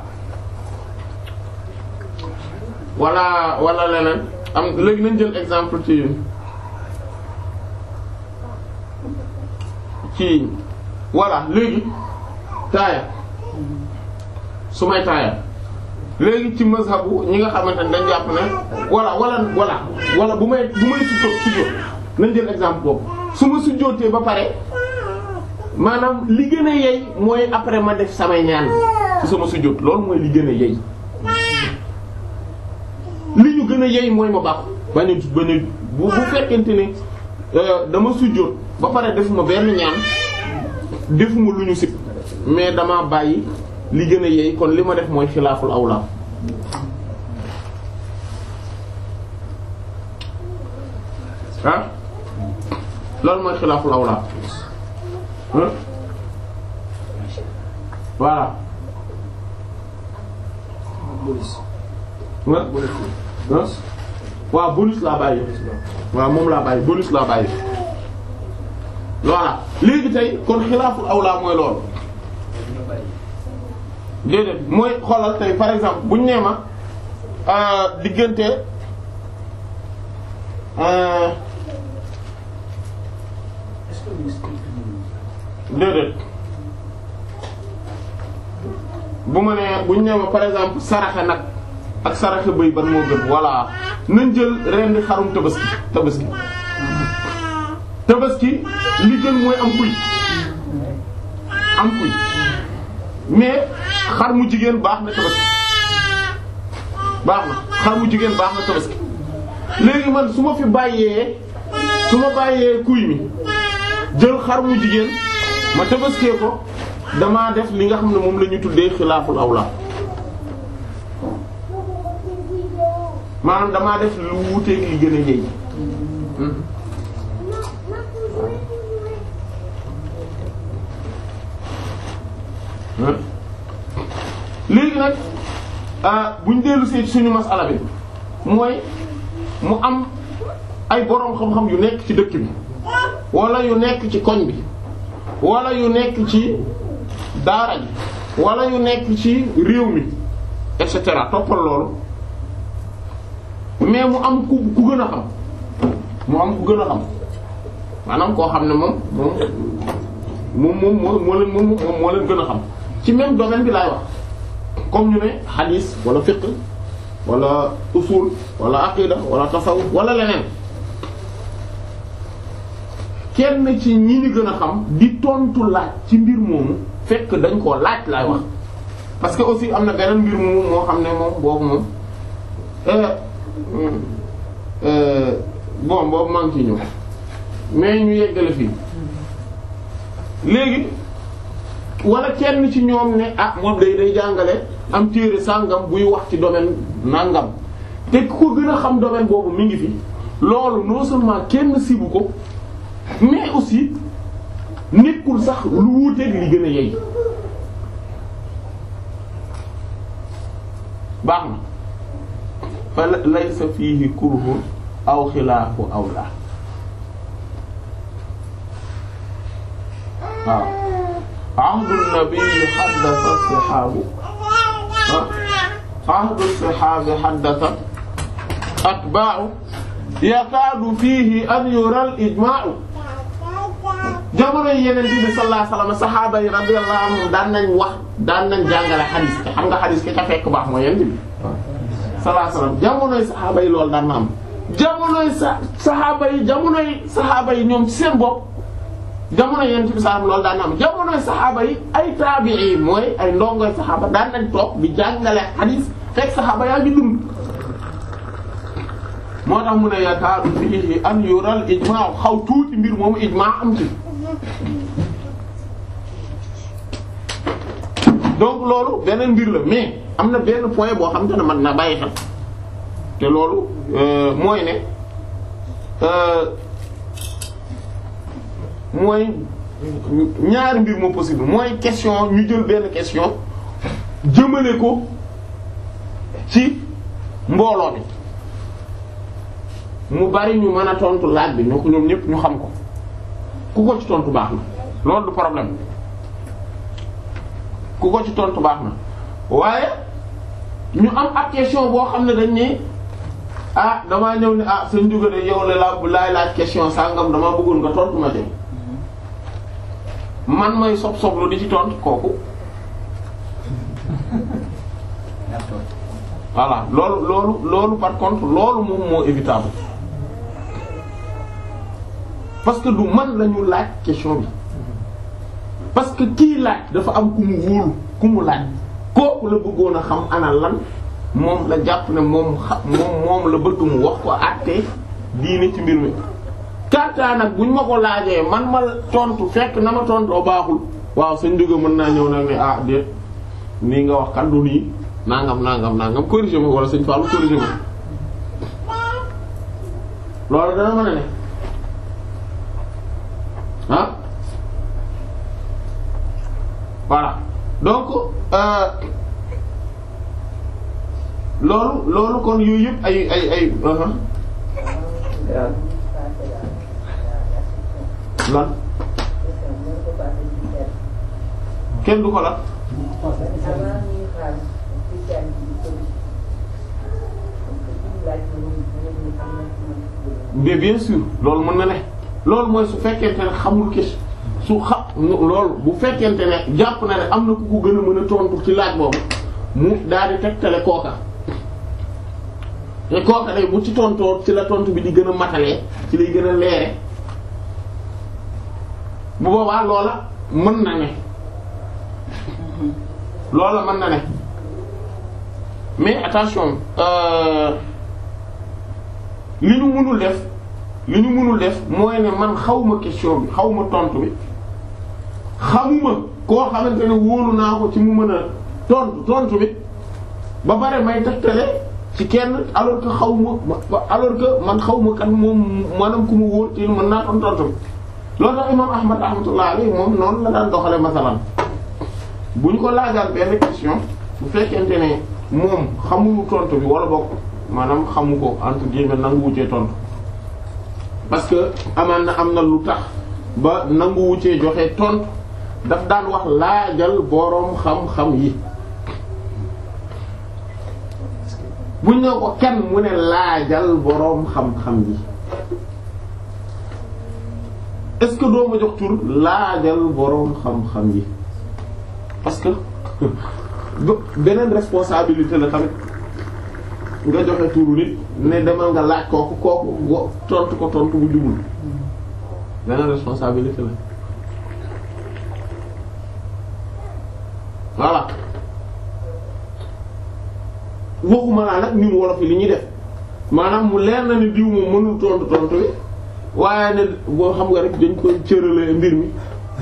wala wala leneen am léegi nañ jël exemple ci ci voilà léegi taaya su may taaya léegi ci mazhabu ñi nga xamante ne dañ jàpp ne voilà wala voilà wala bu may bu may sujjóot sujjóot nañ jël exemple boobu su ma sujjóotee ba pare maanaam li gën a yey mooy après ma def samay ñaan ci sama sujjóot loolu mooy li gën a yey li ñu gën a yey mooy ma baax bañ a bañ a bu bu fekkente ne dama sujjóot ba pare defuma benn ñaan defuma lu ñu sib mais dama bàyyi li gën a yey kon li ma def mooy xilaaful awla ah loolu mooy xilaaful awla voilà waaw bonus laa bàyyi waaw moom laa bàyyi bonus laa bàyyi voilà léegi tey kon xilaaful awla mooy loolu déedéet mooy xoolal tey par exemple buñ nee ma diggante déedéet bu ma nee bu ñu nee ma par exemple saraxe nag ak saraxe bëy ban moo gën voilà nañ jël ren di xarum tabaski tabaski tabaski li gën mooy am kuy am kuy mais xar mu jigéen baax na tabaski baax na xar mu jigéen baax na tabaski léegi man su ma fi bàyyee su ma bàyyee kuy mi jël xar mu jigéen ma tabaskee ko damaa def li nga xam ne moom la ñu tuddee xilaaful awla maanaam damaa def lu wuuteeg li gën a yey léegi nag bu ñu dellu see suñu masala bi mooy mu am ay boroom xam-xam yu nekk ci dëkk bi wala yu nekk ci koñ bi wala yu nekk ci daara ji wala yu nekk ci réew mi et cetera toppal loolu mais mu am ku ku gën a xam mu am ku gën a xam maanaam koo xam ne moom moom moom moom moo moo leen moom moo leen gën a xam ci même domaine bi laay wax comme ñu ne hadith wala fiqh wala usul wala aqida wala tasawuf wala leneen kenn ci ñi ni gën a xam di tontu laaj ci mbir moomu fekk dañ koo laaj laay wax parce que aussi am na beneen mbir moomu moo xam ne moom boobu moom bon boobu maa ngi ciy ñëw mais ñu yeggale fii léegi wala kenn ci ñoom ne ah moom day day jàngale am téere sàngam buy wax ci domaine nàngam te ku ko gën a xam domaine boobu mi ngi fi loolu non seulement kenn sibu ko mais aussi nekkul sax lu wuuteeg li gën a yey baax na fa laysa fiihi kurhun aw xilaafu awla waaw ahdu nabii xaddasa sihaabu ahdu sihaabi xaddasa atbaa'u yakaadu fiihi an yural ijmaa'u jamono yeneen bi sallallahu alayhi wasallam saxaaba yi radiyallahu anhum daan nañ wax daan nañ jàngale xadiis te xam nga xadiis ki ca fekk baax mooy yeneen bi sallallahu alayhi wasallam jamonoy saxaaba yi loolu daan na am jamonoy sa saxaaba yi jamonoy saxaaba yi ñoom ci seen bopp jamono yeneen bi sallallahu loolu daan na am jamonoy saxaaba yi ay taabi'i mooy ay ndongoy saxaaba daan nañ toog di jàngale xadiis fekk saxaaba yaa ngi dund moo tax mu ne yakaadu fiihi an yural ijmaa xaw tuuti mbir moomu ijmaa am ci donc loolu beneen mbir la mais am na benn point boo xam te ne man na bàyyi xel te loolu mooy ne mooy ñaari mbir moo possible mooy question ñu jël benn question jëmale ko ci mbooloo bi mu bari ñu mën a tontu laaj bi ñu ko ñoom ñëpp ñu xam ko ku ko ci tontu baax na loolu du problème ku ko ci tontu baax na waaye ñu am ab question boo xam ne dañ ne ah damaa ñëw ne ah sëñ Ndiouga de yow la la laay laaj question sangam damaa bëggoon nga tontu ma de man may sob soblu di ci tontu kooku. voilà loolu loolu loolu par contre loolu moom moo évitable parce que du man lañu laaj question bi parce que kii laaj dafa am ku mu wóolu ku mu laaj kooku la bëggoon a xam ana lan moom la jàpp ne moom xa moom moom la bëgg mu wax ko àttee diine ci mbir mi. kàttaa nag buñ ma ko laajee man ma tontu fekk na ma tontoo baaxul waaw sëñ Ndiouga mën naa ñëw nag ne ah déet nii nga wax kan du nii. nangam nangam nangam corrigé ma wala sëñ Fallou corrigé ma loolu dana mën a ne ah voilà donc loolu loolu kon yooyu yëpp ay ay ay lan kenn du ko la mais bien sûr loolu mën na ne loolu mooy su fekkente ne xamul question su xa loolu bu fekkente ne jàpp na ne am na ku ko gën a mën a tontu ci laaj boobu mu daal di tegtale kooka te kooka day bu ci tontoo ci la tontu bi di gën a matalee ci lay gën a leere bu boobaa loola mën na ne loola mën na ne mais attention li ñu mënul def li ñu mënul def mooy ne man xawma question bi xawma tontu bi xamuma koo xamante ne wóolu naa ko ci mu mën a tontu tontu bi ba pare may tegtale ci kenn alors que xawma alors que man xawma kan moom maanaam ku mu wóor ci mën naa tontu tontu bi loolu tax imam ahmad rahmatullah alayhi moom noonu la daan doxale masalan bu ñu ko laajaat benn question bu fekkente ne moom xamul tontu bi wala bokk maanaam xamu ko entre guillemets nangu wuccee tontu parce que amaan na am na lu tax ba nangu wuccee joxe tontu daf daan wax laajal boroom xam-xam yi buñ ne ko kenn mu ne laajal boroom xam-xam yi est-ce que doo ma jox tur laajal boroom xam-xam yi parce que beneen responsabilité la tamit nga joxe turu nit ne demal nga laaj kooku kooku tontu ko tontu bu jubul beneen responsabilité la voilà waxuma laa nag ñun wolof yi li ñuy def maanaam mu leer na ni diw moom mënul tontu tontu bi waaye ne boo xam nga rek dañ koy cërale mbir mi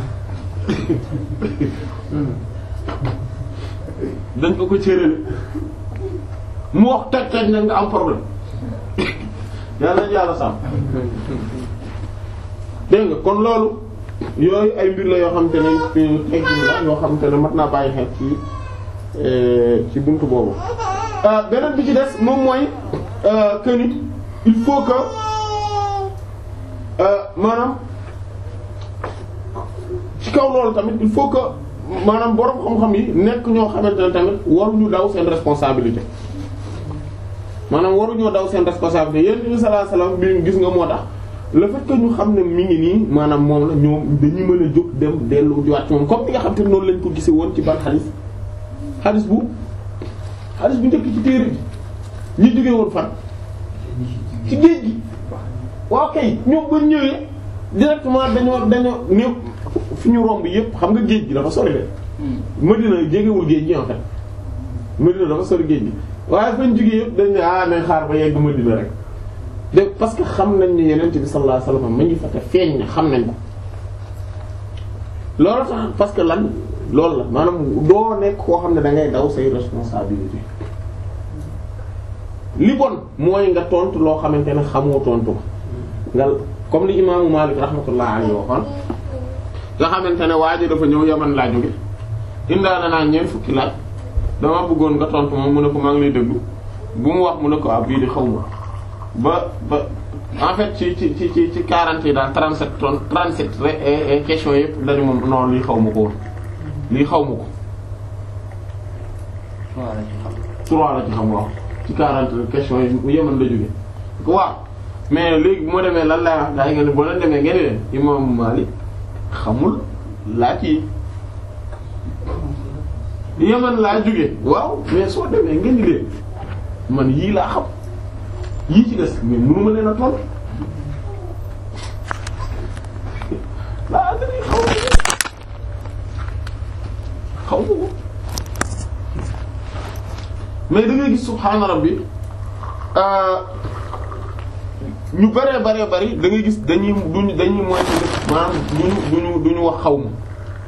dañ ko ko cërale mu wax toj toj nag nga am problème yàlla nañu yàlla sàmm dégg nga kon loolu yooyu ay mbir la yoo xam te ne technique la yoo xam te ne mat naa bàyyi xel ci ci buntu boobu beneen bi ci des moom mooy que ni il faut que maanaam ci kaw loolu tamit il faut que maanaam borom xam-xam yi nekk ñoo xamante ne tamit waruñu daw seen responsabilité maanaam waruñoo daw seen responsabilité yéen bi sallallahu alayhi wasallam bi gis nga moo tax le fait que ñu xam ne mi ngi nii maanaam moom la ñoom dañuy mën a jóg dem dellu jiwaat ci moom comme ni nga xam te noonu lañ ko gisee woon ci ban xaalis xaalis bu xaalis bu njëkk ci téere bi ñu jógee woon fan ci géej gi waaw kay ñoom ba ñëwee directement dañoo dañoo néew fi ñu romb yépp xam nga géej gi dafa sori de Madina jegewul géej gi en fait Madina dafa sori géej gi waaye fañ jógee yépp dañ ne ah nañ xaar ba yegg Madina rek de parce que xam nañ ne Yonent bi sallallahu alayhi wasallam ma ngi fa te feeñ na xam nañ ko loolu tax parce que lan loolu la maanaam doo nekk koo xam ne da ngay daw say responsabilité li bon mooy nga tontu loo xamante ne xamoo tontu nga comme li imaamu Maalik rahmatullah alayhi waxoon nga xamante ne waa ji dafa ñëw yaman laa jóge indaana naa ñeent fukki laaj dama bëggoon nga tontu moom mu ne ko maa ngi lay déglu bu mu wax mu ne ko ah bii di xaw ma ba ba en fait ci ci ci ci ci 40 yi daal 37 tonnes 37 questions yëpp dañu moom non lii xaw ma ko woon lii xaw ma ko. trois la ci xam waaw ci 40 questions yi yeman la jóge waaw mais léegi bu ma demee lan lay wax daa nga ne boo leen demee ngeen leen imam Malik xamul laaj yi yeman laa jóge waaw mais soo demee ngeen di leen man yii laa xam yii ci des mais mënu ma leen a toll laa dana xaw ma xaw ma ko mais da ngay gis subhaana rabbi ñu bëree bëree bëri da ngay gis dañuy duñu dañuy moytu maanaam duñu duñu duñu wax xaw ma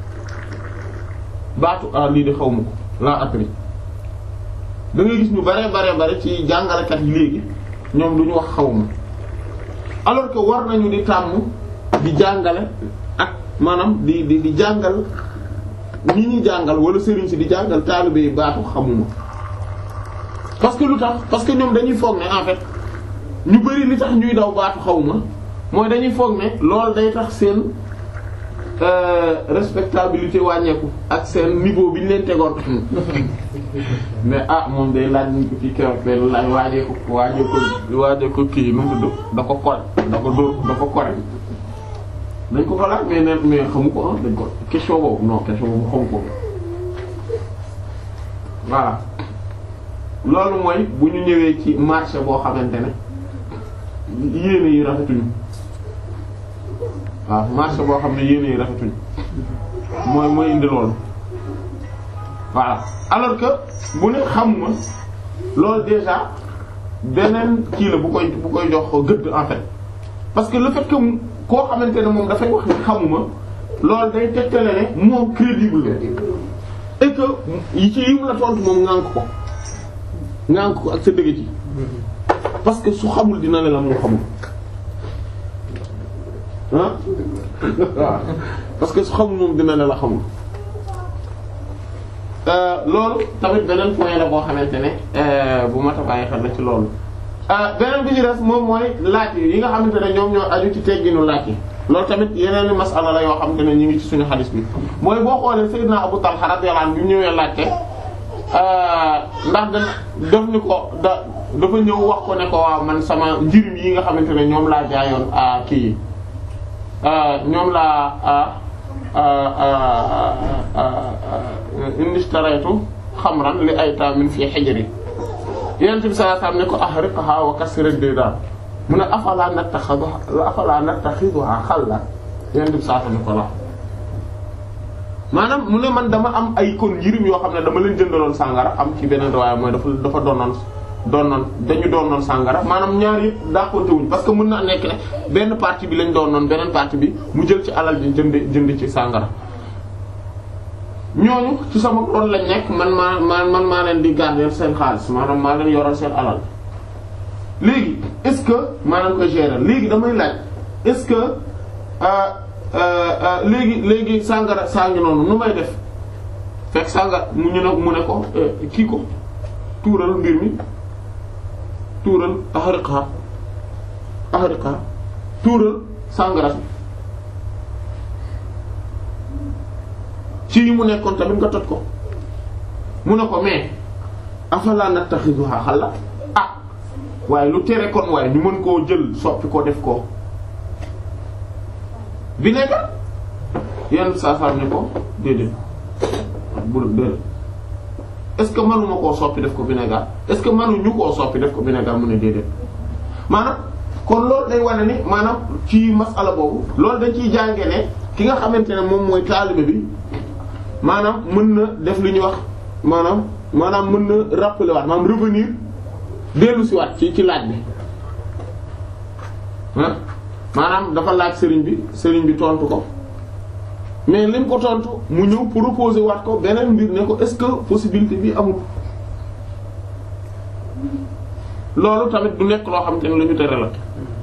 baatu ah lii de xaw ma ko laa appris da ngay gis ñu bëree bëree bëri ci jàngalekat yi léegi ñoom duñu wax xaw ma alors que war nañu di tàmm di jàngale ak maanaam di di di jàngal ñi ñuy jàngal wala sëriñ si di jàngal taalibe yi baatu xamuma parce que lu tax parce que ñoom dañuy foog ne en fait ñu bari li tax ñuy daw baatu xawma mooy dañuy foog ne loolu day tax seen respectabilité wàññeeku ak seen niveau bi ñu leen tegoon mais ah moom day laaj ñu ko fii keroog benn laaj waajee ko waajee ko waajee ko kii nu mu tudd da ko kore da ko dóor da ko kore dañ ko ko laaj mais ne mais xamu ko ah dañ ko question boobu non question boobu xamu ko voilà loolu mooy bu ñu ñëwee ci marché boo xamante ne yéene yi rafetuñu waaw marché boo xam ne yéene yi rafetuñu mooy mooy indi loolu voilà alors que bu ne xamuma loolu déjà beneen kii la bu koy bu koy jox gëdd en fait parce que le fait que koo xamante ne moom dafay wax ni xamuma loolu day tegtale ne moom crédible la et que yi ci yim la tontu moom ŋànk ko ŋànk ko ak sa dëgg ci parce que su xamul dina ne la moo xamul ah waaw parce que su xamul moom dina ne la xamul loolu tamit beneen point la boo xamante ne bu mat a bàyyi xel la ci loolu beneen bi ci des moom mooy laaj yi nga xamante ne ñoom ñoo aju ci tegginu laaj yi loolu tamit yeneen masala la yoo xamante ne ñu ngi ci suñu xadis bi mooy boo xoolee Seydina Abu Talha radiyallahu anhu bi mu ñëwee laajte ndax da def ni ko da dafa ñëw wax ko ne ko waaw man sama njirim yi nga xamante ne ñoom laa jaayoon kii yi ñoom laa indistaraytu xamran li aytamin fi hijri yonent bi sallallahu alayhi wasallam ne ko ahriqha wa kasir ad-didan mu ne afala nattaxiduha afala nattaxiduha xalla yonent bi sallallahu alayhi wasallam ne ko la maanaam mu ne man dama am ay kon njirim yoo xam ne dama leen jëndaloon sàngara am ci beneen waaye mooy dafa dafa doonoon doonoon dañu doonoon sàngara maanaam ñaar yëpp dàqonte wuñ parce que mën na nekk ne benn partie bi lañ doonoon beneen partie bi mu jël ci alal ji jënd jënd ci sàngara ñooñu ci sama loolu lañ nekk man maa man man maa leen di garder seen xaalis maanaam maa leen yoral seen alal léegi est-ce que maanaam ko gérer léegi damay laaj est-ce que léegi léegi sàngara saa ngi noonu nu may def fekk sàngara mu ñu ne mu ne ko kii ko tuural mbir mi tuural ahriqa ahriqa tuural sàngara ci yi mu nekkoon tamit nga toj ko mu ne ko mais afala nattaxiduha xalla ah waaye lu tere kon waaye ñu mën koo jël soppi ko def ko vinaigre yenn saa saa ne ko déedéet bu déedéet est-ce que mënuma koo soppi def ko vinaigre est-ce que mënuñu koo soppi def ko vinaigre mu ne déedéet maanaam kon loolu day wane ni maanaam ci masala boobu loolu dañ ciy jànge ne ki nga xamante ne moom mooy taalibe bi maanaam mën na def li ñuy wax maanaam maanaam mën na rappeler waat maanaam revenir dellu si waat ci ci laaj bi ah maanaam dafa laaj sëriñ bi sëriñ bi tontu ko mais lim ko tontu mu ñëw proposer waat ko beneen mbir ne ko est-ce que possibilité bi amul loolu tamit du nekk loo xam te ne lu ñu tere la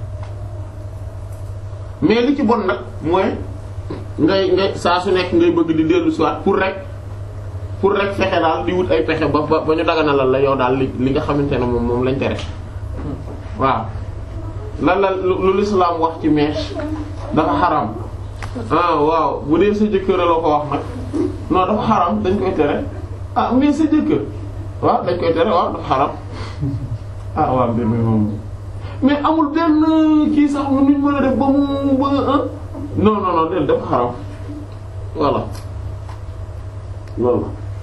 mais li ci bon nag mooy ngay ngay saa su nekk ngay bëgg di dellu si waat pour rek pour rek fexe daal di wut ay pexe ba ba ba ñu daganalal la yow daal li li nga xamante ne moom moom lañ tere waaw lan la lu lislaam wax ci mèche dafa xaram ah waaw bu dee sa jëkkër la ko wax nag non dafa xaram dañ koy tere ah mais sa jëkkër waaw dañ koy tere waaw dafa xaram ah waaw mbir mi moom mais amul benn kii sax nu ñu mën a def ba mu ba non non non del dafa xaram voilà loolu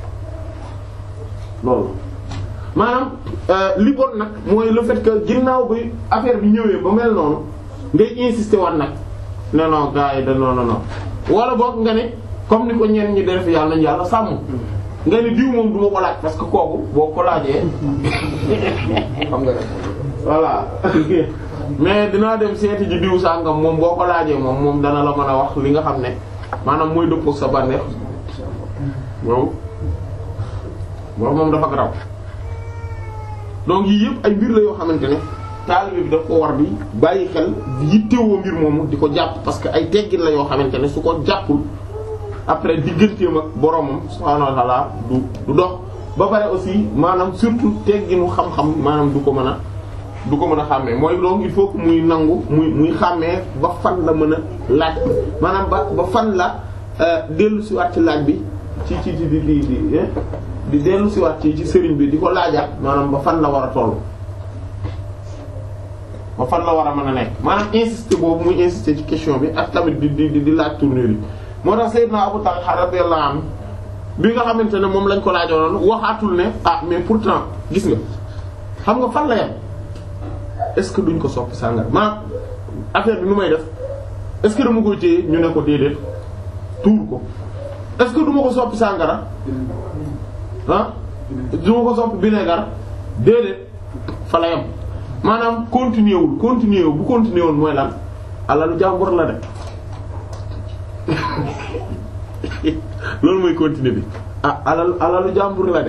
loolu maanaam li bon nag mooy le fait que ginnaaw bi affaire bi ñëwee ba mel noonu ngay insister waat nag non non gars yi de non non non wala boog nga ne comme ni ko ñenn ñi def yàlla nañu yàlla sàmm nga ne diw moom du ma ko laaj parce que kooku boo ko laajee xam nga voilà mais dinaa dem seeti ji diw sàngam moom boo ko laajee moom moom dana la mën a wax li nga xam ne maanaam mooy dëppoo sa bànneex boobu boobu moom dafa graw donc yii yëpp ay mbir la yoo xamante ne taalibe bi daf ko war bi bàyyi xel yittewoo mbir moomu di ko jàpp parce que ay teggin la yoo xamante ne su ko jàppul après digganteem ak boromam subhaanahu wa ta'ala du du dox ba pare aussi maanaam surtout tegginu xam-xam maanaam du ko mën a du ko mën a xàmmee mooy donc il faut que muy nangu muy muy xàmmee ba fan la mën a laaj maanaam ba ba fan la dellu si waat ci laaj bi ci ci di di di di di dellu si waat ci ci sëriñ bi di ko laajaat maanaam ba fan la war a toll ba fan la war a mën a nekk maanaam insister boobu muy insister ci question bi ak tamit di di di laaj tournure yi moo tax Seydina Abu Talha radiyallahu anhu bi nga xamante ne moom lañ ko laajoon waxaatul ne ah mais pourtant gis nga xam nga fan la yem est-ce que duñ ko soppi sàngara maanaam affaire bi nu may def est-ce que dama koy téye ñu ne ko déedéet tuur ko est-ce que duma ko soppi sàngara ah duma ko soppi vinaigre déedéet fa la yem maanaam continuer wul continuer wul bu continuer wul mooy lan alalu jàmbur la de loolu mooy continuer bi ah alal alalu jàmbur la de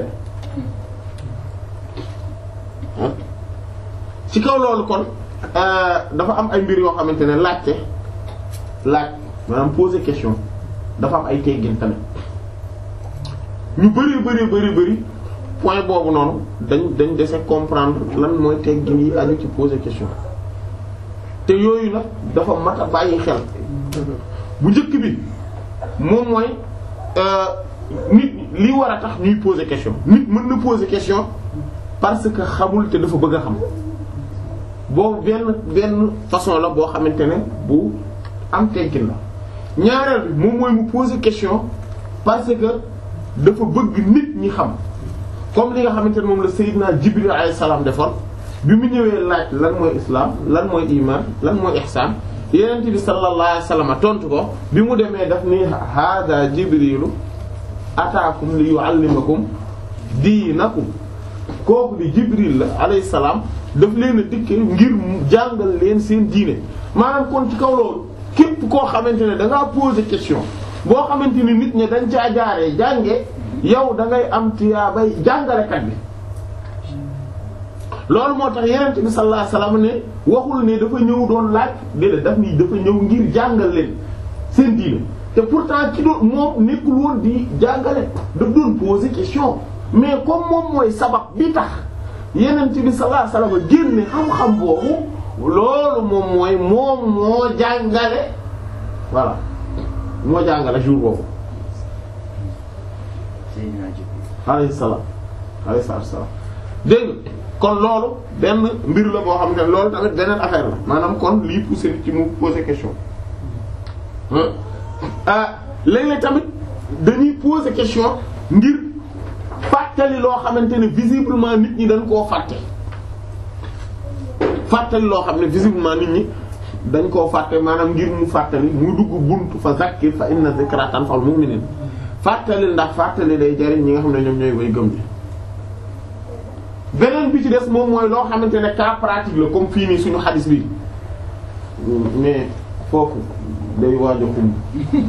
ci kaw loolu kon dafa am ay mbir yoo xamante ne laajte laaj maanaam poser question dafa am ay teggin tamit ñu bari bari bari bari point boobu noonu dañ dañ dese comprendre lan mooy teggin yi aju ci poser question te yooyu nag dafa mat a bàyyi xel bu njëkk bi moom mooy nit li war a tax ñuy poser question nit mën na poser question parce que xamul te dafa bëgg a xam boobu benn benn façon la boo xamante ne bu am teggin la ñaareel bi moom mooy mu poser question parce que dafa bëgg nit ñi xam comme li nga xamante ne moom la Seydina Jibril alayhi salaam defoon bi mu ñëwee laaj lan mooy islam lan mooy iman lan mooy ihsan yenent bi sallallahu alayhi wasallam tontu ko bi mu demee daf ni hada jibrilu ataakum li yuallimakum diinakum kooku di jibril la alayhi salaam daf leen a dikke ngir jàngal leen seen diine maanaam kon ci kaw loolu képp koo xamante ne da ngaa poser question boo xamante ni nit ñi dañ caa jaaree jànge yow da ngay am tiyaabay jàngalekat bi loolu moo tax yenent bi sallallahu alayhi wasallam ne waxul ne dafa ñëw doon laaj déedéet daf ni dafa ñëw ngir jàngal leen seen diine te pourtant ci doon moom nekkul woon di jàngale daf doon poser question mais comme moom mooy sabab bi tax yenent bi sallallahu alayhi wasallam génne xam-xam boobu loolu moom mooy moom moo jàngale voilà moo jàngale jour boobu alayhi salaam alayhi salaam dégg nga kon loolu benn mbir la boo xam ne loolu tamit beneen affaire la maanaam kon lii pousser nit ci mu poser question ah léeg-léeg tamit dañuy poser question ngir fàttali loo xamante ne visiblement nit ñi dañ koo fàtte fàttali loo xam ne visiblement nit ñi dañ koo fàtte maanaam ngir mu fàttali mu dugg buntu fa zakkir fa inna zikra tanfa'ul mu'minin fàttali ndax fàttali day jariñ ñi nga xam ne ñoom ñooy way gëm ni beneen bi ci des moom mooy loo xamante ne cas pratique la comme fii nii suñu xadis bi mais foofu day waaj a xumb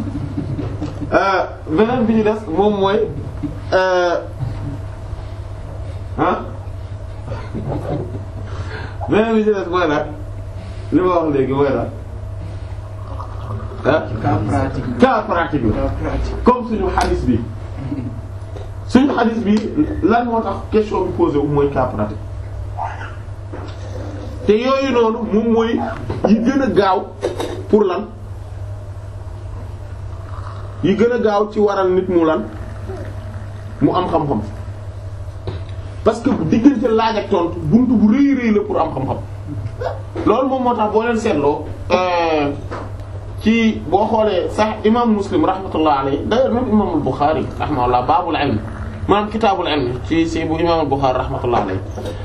beneen bi ci des moom mooy ah beneen bi ci des mooy nag li ma wax léegi mooy nag ah cas pratique cas pratique la cas pratique comme suñu xadis bi suñu xadis bi lan moo tax question bi posé wu mooy cas pratique te yooyu noonu moom mooy yi gën a gaaw pour lan yi gën a gaaw ci waral nit mu lan mu am xam-xam parce que diggante laaj ak tontu buntu bu rëy rëy la pour am xam-xam loolu moom moo tax boo leen seetloo ci boo xoolee sax imam muslim rahmatullah alayhi d'ailleurs même imam al-Bukhari rahmatullah baabul ilm maanaam kitaabul ilm ci si bu imam al-Bukhari rahmatullah alayhi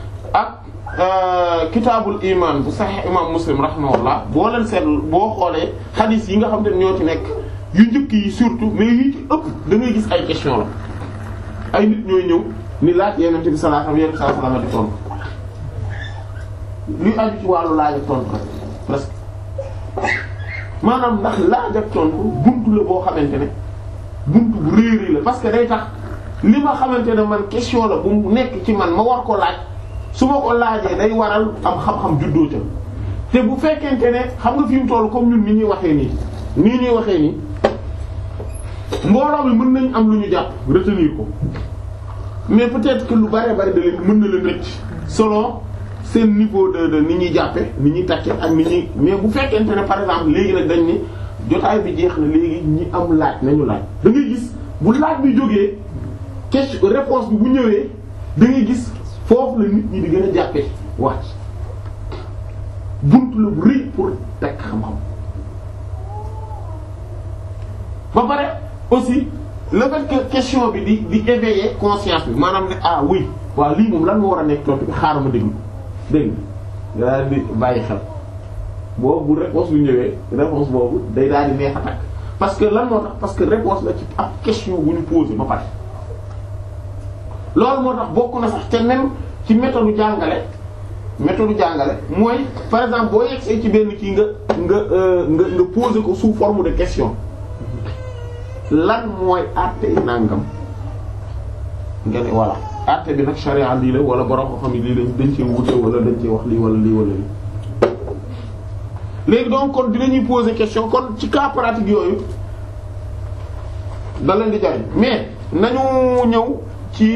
ak kitaabul iman bu sax imam muslim rahmatullah boo leen seetlu boo xoolee hadith yi nga xam ne ñoo ci nekk yu njëkk yi surtout mais yu ci ëpp da ngay gis ay question la ay nit ñooy ñëw ni laaj yenente bi sallallahu alayhi wa sallam di tontu luy aju ci wàllu laaj ak tontu rek presque maanaam ndax laaj ak tontu buntu la boo xamante ne buntu bu rëy rëy la parce que day tax li ma xamante ne man question la bu mu nekk ci man ma war ko laaj su ma ko laajee day waral am xam-xam juddoo ca te bu fekkente ne xam nga fi mu toll comme ñun ni ñuy waxee nii nii ñuy waxee nii mbooloo mi mën nañ am lu ñu jàpp retenir ko mais peut-être que lu bari bari da leen mën na leen rëcc selon seen niveau de de ni ñuy jàppe ni ñuy takke ak ni ñuy mais bu fekkente ne par exemple léegi nag dañ ni jotaay bi jeex na léegi ñi am laaj nañu laaj da ngay gis bu laaj bi jógee question réponse bi bu ñëwee da ngay gis foofu la nit ñi di gën a jàppe wax buntu la bu rëy pour tekk xam-xam ba pare aussi le fait que question bi di di éveiller conscience bi maanaam ne ah oui waaw lii moom lan moo war a nekk tontu bi xaaral ma déglu dégg nga daal di bàyyi xel boobu bu réponse bi ñëwee réponse boobu day daal di neex a takk parce que lan moo tax parce que réponse la ci ab question bu ñu posé ba pare loolu moo tax bokk na sax te même ci méthode jàngale méthode jàngale mooy par exemple boo yegsee ci benn kii nga nga nga nga posé ko sous forme de question lan mooy àtte nangam nga ne voilà àtte bi nag charia lii la wala borom ko xam ne lii lañ dañ cee wute wala dañ cee wax lii wala lii wala lii léegi donc kon dinañuy poser question kon ci cas pratique yooyu da leen di jariñ mais nañu ñëw ci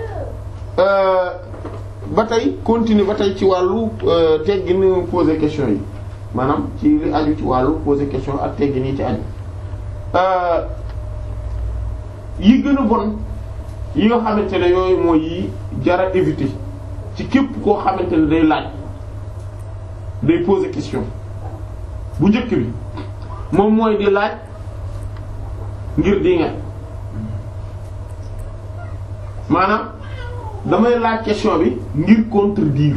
ba tey continuer ba tey ci wàllu teggin poser question yi maanaam ci li aju ci wàllu poser question ak teggin yi ci aju yi gën a bon yi nga xamante ne yooyu mooy yi jara éviter ci képp koo xamante ne day laaj day poser question bu njëkk bi moom mooy di laaj ngir di nga maanaam damay laaj question bi ngir contredire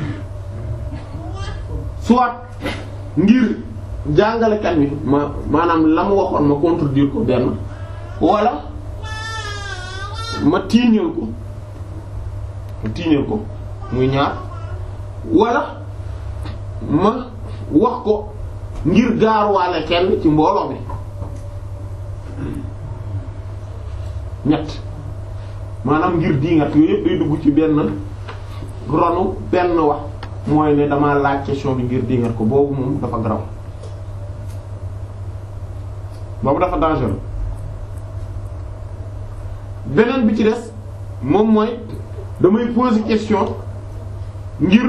soit ngir jàngalekat bi ma maanaam la mu waxoon ma contredire ko benn wala ma tiiñal ko ma tiiñal ko muy ñaar wala ma wax ko ngir gaaruwaale kenn ci mbooloo mi ñett maanaam ngir diingat yooyu yëpp day dugg ci benn ronu benn wax mooy ne dama laaj question bi ngir diingat ko boobu moom dafa garaw boobu dafa dangereux beneen bi ci des moom mooy damay poser question ngir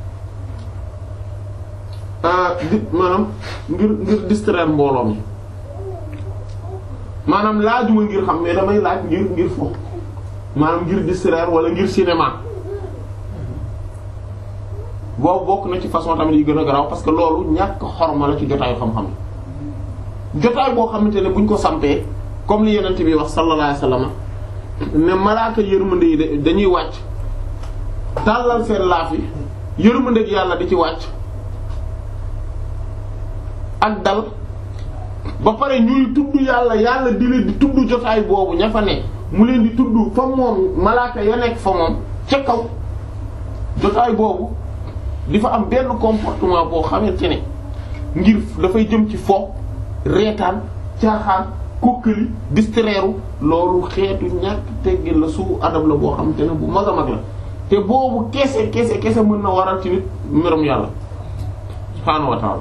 di maanaam ngir ngir distraire mbooloo mi maanaam laajuma ngir xam mais damay laaj ngir ngir fo maanaam ngir distraire wala ngir cinéma boobu bokk na ci façon tamit yi gën a garaaw parce que loolu ñàkk xorma la ci jotaayu xam-xam jotaay boo xamante ne buñ ko sampee comme li yenent bi wax sallallahu alayhi wasallam ne malaaka yërmande yi de dañuy wàcc tàllal seen laaf yi yërmande gi yàlla di ci wàcc ak dal ba pare ñuy tudd yàlla yàlla di leen di tudd jotaay boobu ña fa ne mu leen di tudd fa moom malaaka ya nekk fa moom ca kaw jotaay boobu di fa am benn comportement boo xamante ne ngir dafay jëm ci fo reetaan caaxaan kokkali distraire loolu xeetu ñàkk teggin la su adab la boo xamante ne bu mag a mag la te boobu kese kese kese mën na waral ci nit mbirum yàlla subhaanahu wa ta'ala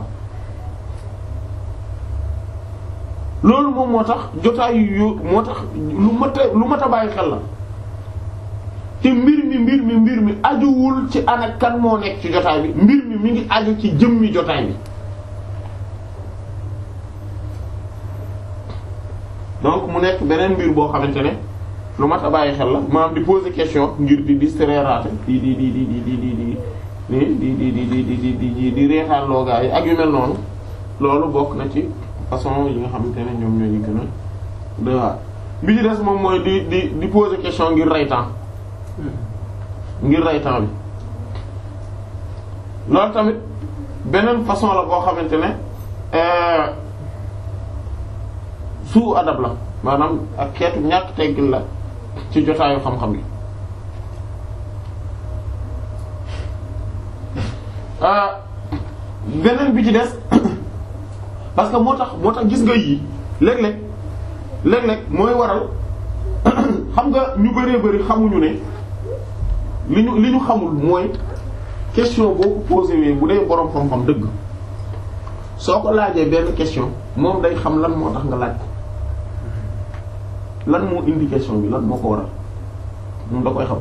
loolu moom moo tax jotaay yu moo tax lu mat a lu mat a bàyyi xel la te mbir mi mbir mi mbir mi ajuwul ci ana kan moo nekk ci jotaay bi mbir mi mi ngi aju ci jëmmi jotaay bi donc mu nekk beneen mbir boo xamante ne lu mat a bàyyi xel la maanaam di poser question ngir di distraire di di di di di di di di di di di di di di di di reetaan loogaa yi ak yu mel noonu loolu bokk na ci façon yi nga xamante ne ñoom ñoo ñu gën a doy waar bi ci des moom mooy di di di poser question ngir rey temps ngir rey temps bi loolu tamit beneen façon la boo xamante ne suu adab la maanaam ak xeetu ñàkk teggil la ci jotaayu xam-xam yi beneen bi ci des parce que moo tax moo tax gis nga yii léeg-léeg léeg-léeg mooy waral xam nga ñu bëree bëri xamuñu ne li ñu li ñu xamul mooy question boo ko posé wee bu dee boroom xam-xam dëgg soo ko laajee benn question moom day xam lan moo tax nga laaj ko lan moo indi question bi lan moo ko waral moom da koy xam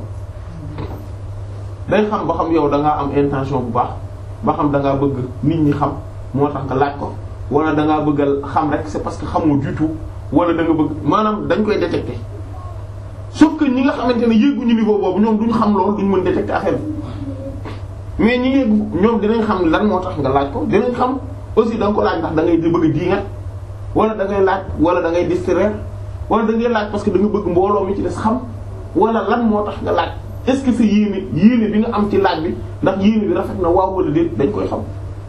day xam ba xam yow da ngaa am intention bu baax ba xam da ngaa bëgg nit ñi xam moo tax nga laaj ko wala da ngaa bëgg a xam rek c'est parce que xamoo du tout wala da nga bëgg maanaam dañ koy détecter sauf que ñi nga xamante ne yéeguñu niveau boobu ñoom duñ xam loolu duñ mën détecter affaire bi mais ñi yegg ñoom dinañ xam lan moo tax nga laaj ko dinañ xam aussi da nga ko laaj ndax da ngay bëgg a diingat wala da ngay laaj wala da ngay distraire wala da ngay laaj parce que da nga bëgg mbooloo mi ci des xam wala lan moo tax nga laaj est-ce que sa yéene yéene bi nga am ci laaj bi ndax yéene bi rafet na waaw wala déet dañ koy xam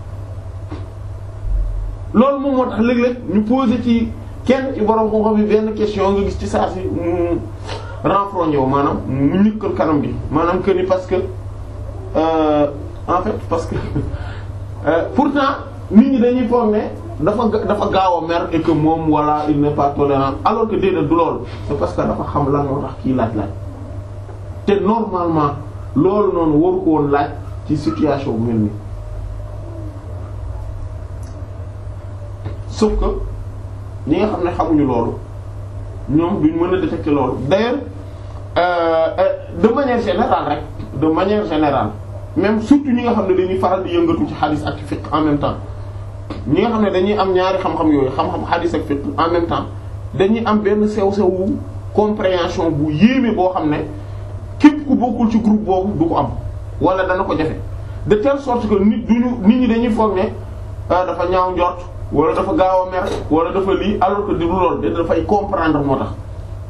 loolu moom moo tax léeg-léeg ñu poser ci kenn ci borom xam-xam yi benn question nga gis ci saa si mu renfrogné wu maanaam mu ñukkal kanam gi maanaam que ni parce que euh, en fait parce que euh, pourtant nit ñi dañuy foog ne dafa dafa gaaw a mer et que moom wala il n'est pas tolérant alors que déedéet du loolu c'est parce que dafa xam lan moo tax kii laaj laaj te normalement loolu noonu waru ko woon laaj ci situation bu mel nii sauf que ñi nga xam ne xamuñu loolu ñoom duñ mën a détecter loolu d'ailleurs euh, euh, de manière générale rek de manière générale même surtout ñi nga xam ne dañuy faral di yëngatu ci hadith ak fiqh en même temps ñi nga xam ne dañuy am ñaari xam-xam yooyu xam-xam hadith ak fiqh en même temps dañuy am benn sew-sewu compréhension bu yéeme boo xam ne képp ku bokkul ci groupe boobu du ko am wala dana ko jafe de telle sorte que nit duñu nit ñi dañuy foog ne dafa ñaaw njort wala dafa gaaw a mer wala dafa lii alors que di lu lool da dafay comprendre moo tax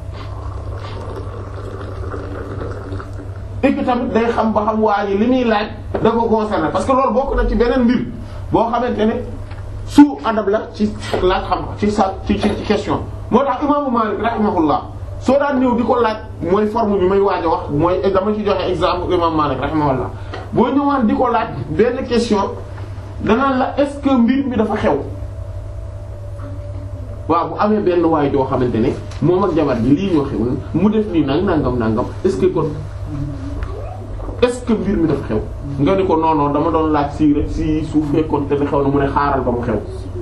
et que tamit day xam ba xam waa ji li muy laaj da ko concerné parce que loolu bokk na ci beneen mbir boo xamante ne su adab la ci laaj xam ci sa ci ci question moo tax imaamu Maalik rahimahullah soo daan ñëw di ko laaj mooy forme bi may waaj a wax mooy dama ci joxe exemple imam Maalik rahimahullah boo ñëwaan di ko laaj benn question danaan la est-ce que mbir mi dafa xew waaw bu amee benn waay joo xamante ne moom ak jabar ji lii ñoo xew mu def nii nang nangam nangam est-ce que kon est-ce que mbir mi dafa xew nga ni ko non non dama doon laaj si rek si su fekkoon te ne xew na mu ne xaaral ba mu xew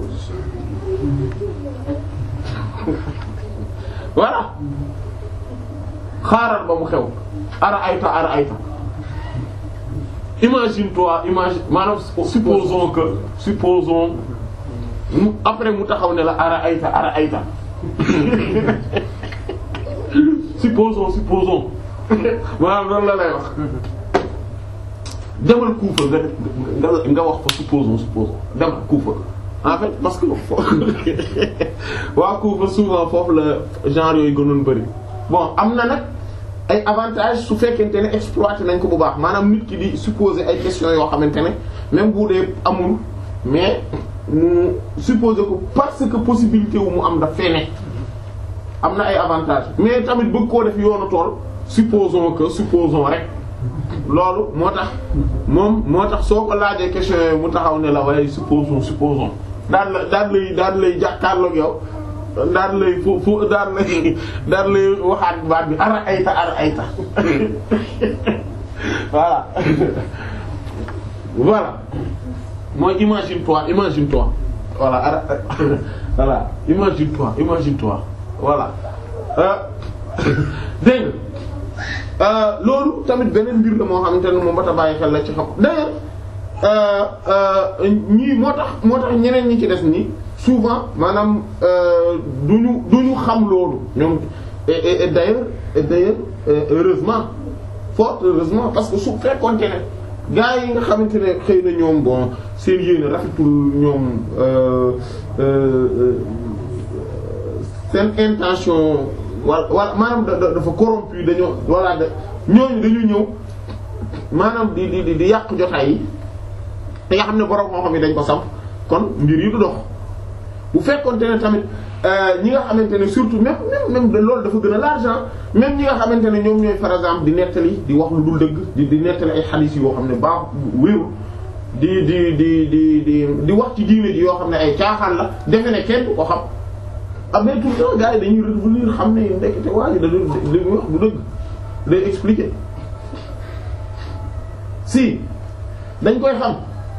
voilà xaaral ba mu xew ara ayta ara ayta imagine toi imagine maanaam supposons que supposons mu après mu taxaw ne la ara ayta ara ayta supposons supposons maanaam loolu la lay wax demal Kufa nga nga nga wax fa supposons supposons demal Kufa en fait parce que waa Kufa souvent foofu la genre yooyu gënoon bari bon am na nag ay avantages su fekkente ne exploité nañ ko bu baax maanaam nit ki di supposer ay questions yoo xamante ne même bu dee amul mais mu supposer ko parce que possibilité wu mu am daf fee ne am na ay avantages mais tamit bëgg koo def yoonu tool supposons que supposons rek loolu moo tax moom moo tax soo ko laajee question yooyu mu taxaw ne la waaye supposons supposons daan la daan lay daan lay jàkkaarloog yow daan lay fu fu daan lay daan lay waxaat baat bi ara ayta ara ayta voilà voilà mooy imagine toi imagine toi voilà ara voilà imagine toi imagine toi voilà dégg nga loolu tamit beneen mbir la moo xamante ne moom ba ta bàyyi xel la ci xam d'ailleurs ñii moo tax moo tax ñeneen ñi ci des nii souvent maanaam duñu duñu xam loolu ñoom et et d'ailleurs et d'ailleurs heureusement fort heureusement parce que su fekkoonte ne gars yi nga xamante ne xëy na ñoom bon seen yéene rafetul ñoom seen intention wala wala maanaam dafa corrompu dañoo wala da ñooñu dañu ñëw maanaam di di di yàq jotaay yi te nga xam ne borom moo xam ne dañ ko samp kon mbir yi du dox bu fekkonte ne tamit ñi nga xamante ne surtout même même même loolu dafa gën a l'argent même ñi nga xamante ne ñoom ñooy par exemple di nettali di wax lu dul dëgg di di nettali ay xadiis yoo xam ne baax wéeru di di di di di di wax ci diine ji yoo xam ne ay caaxaan la defe ne kenn du ko xam ah mais tout le temps gars yi dañuy revenir xam ne ndekete waa ji da li muy wax du dëgg day expliquer si dañ koy xam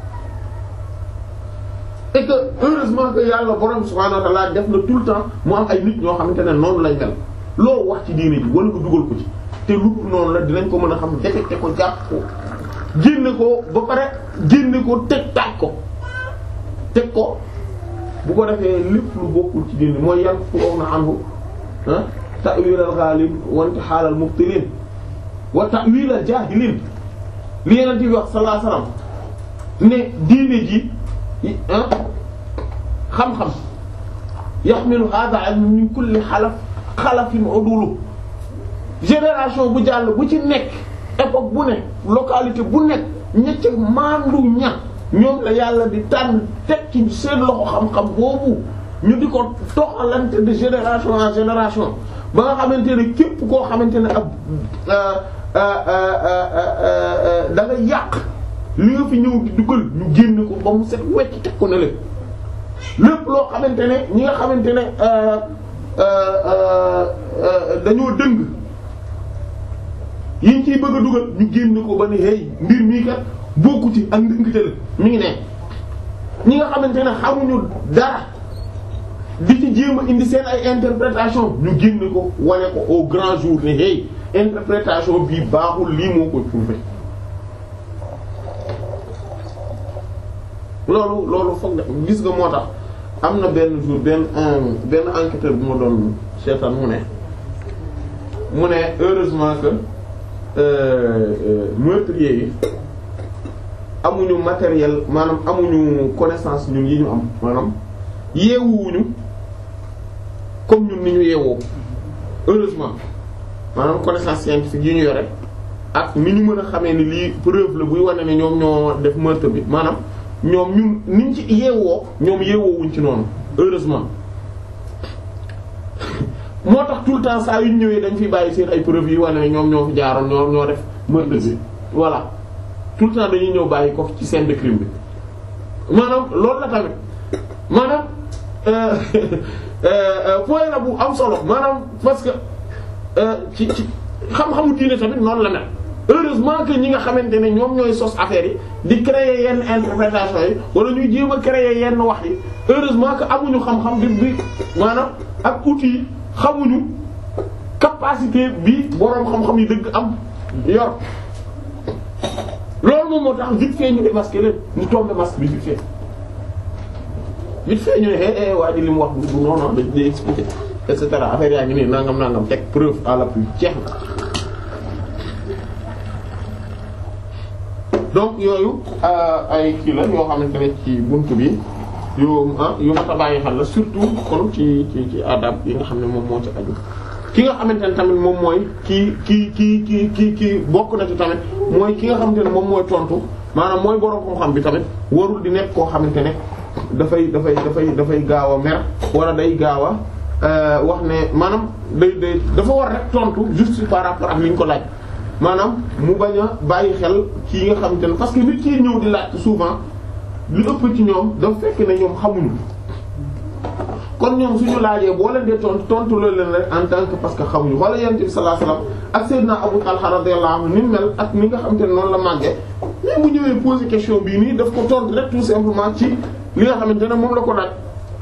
et que heureusement que yàlla borom subhanahu wa ta'ala def na tout le temps mu am ay nit ñoo xamante ne noonu lañ mel loo wax ci diine ji wala nga dugal ko ci te lu noonu la dinañ ko mën a xam détecté ko jàpp ko génne ko ba pare génne ko teg taaj ko teg ko bu ko defee lépp lu bokkul ci diine mooy yan fu wax na anhu ah ta'wil al ghalib wa intihal al mubtilin wa ta'wil al jahilin li Yonent bi wax sallallahu alayhi wasallam ne diine ji ah xam-xam yaxmilu hadha ilm min kulli xalaf xalafin udulu génération bu jàll bu ci nekk époque bu nekk localité bu nekk ñecc maandu ña ñoom la yàlla di tànn teg ci seen loxo xam-xam boobu ñu di ko toxalante de génération en génération ba nga xamante ne képp koo xamante ne ab da nga yàq li nga fi ñëw di dugal ñu génn ko ba mu set wecc teg ko ne lépp lépp loo xamante ne ñi nga xamante ne dañoo dëng yiñ ciy bëgg a dugal ñu génn ko ba ne hey mbir mii kat bokku ci ak ndëngte la mi ngi ne ñi nga xamante ne xamuñu dara di ci jéem a indi seen ay interprétation ñu génn ko wane ko au grand jour ne hey interprétation bii baaxul lii moo koy prouver loolu loolu foog na gis nga moo tax am na benn jour benn benn enquêteur bu ma doon seetaan mu ne mu ne heureusement que meurtriers yi amuñu matériel maanaam amuñu connaissance ñun yi ñu am maanaam yeewuwuñu comme ñun ni ñu yeewoo heureusement maanaam connaissance scientifique yi ñu yore ak ni ñu mën a xamee ni lii preuve la buy wane ne ñoom ñoo def meurtre bi maanaam ñoom ñun niñ ci yeewoo ñoom yeewoowuñ ci noonu heureusement moo tax tout le temps saa yu ñu ñëwee dañ fi bàyyi seen ay preuves yi wane ne ñoom ñoo fi jaaroon ñoo ñoo def meurtre bi voilà tout le temps dañuy ñëw bàyyi ko ci scène de crime bi maanaam loolu la tamit maanaam point la bu am solo maanaam parce que ci ci xam-xamu diine tamit noonu la mel heureusement que ñi nga xamante ne ñoom ñooy sos affaire yi di créer yenn interprétation yi wala ñuy jéem a créer yenn wax yi heureusement que amuñu xam-xam bi bi maanaam ak outils yi xamuñu capacité bi boroom xam-xam yi dëgg am yor loolu moom moo tax vite fait ñu démasquer leen ñu tomber masque bi vite fait vite fait ñu ne eh eh waa ji li mu wax du non non dañ lay expliquer et cetera affaire yaa ngi nii nangam nangam teg preuve à l'appui jeex na. donc yooyu ay kii la yoo xamante ne ci buntu bi yu ah yu mat a bàyyi xel la surtout kon ci ci ci adab yi nga xam ne moom moo ci aju. ki nga xamante ne tamit moom mooy kii kii kii kii kii kii bokk na ci tamit mooy ki nga xamante ne moom mooy tontu maanaam mooy borom xam-xam bi tamit warul di nekk koo xamante ne dafay dafay dafay dafay gaaw a mer wala day gaaw a wax ne maanaam day day dafa war rek tontu juste par rapport ak li ñu ko laaj maanaam mu bañ a bàyyi xel kii nga xamante ne parce que nit ki ñëw di laaj souvent lu ëpp ci ñoom dafa fekk ne ñoom xamuñu. kon ñoom suñu laajee boo leen dee tontu tontu loolu leen rek en tant que parce que xamuñu wala yonent bi sallallahu alayhi wasallam ak Seydina Abu Talha radiyallahu anhu ni mel ak ni nga xamante ne noonu la màggee mais bu ñëwee poser question bii nii daf ko tontu rek tout simplement ci li nga xamante ne moom la ko laaj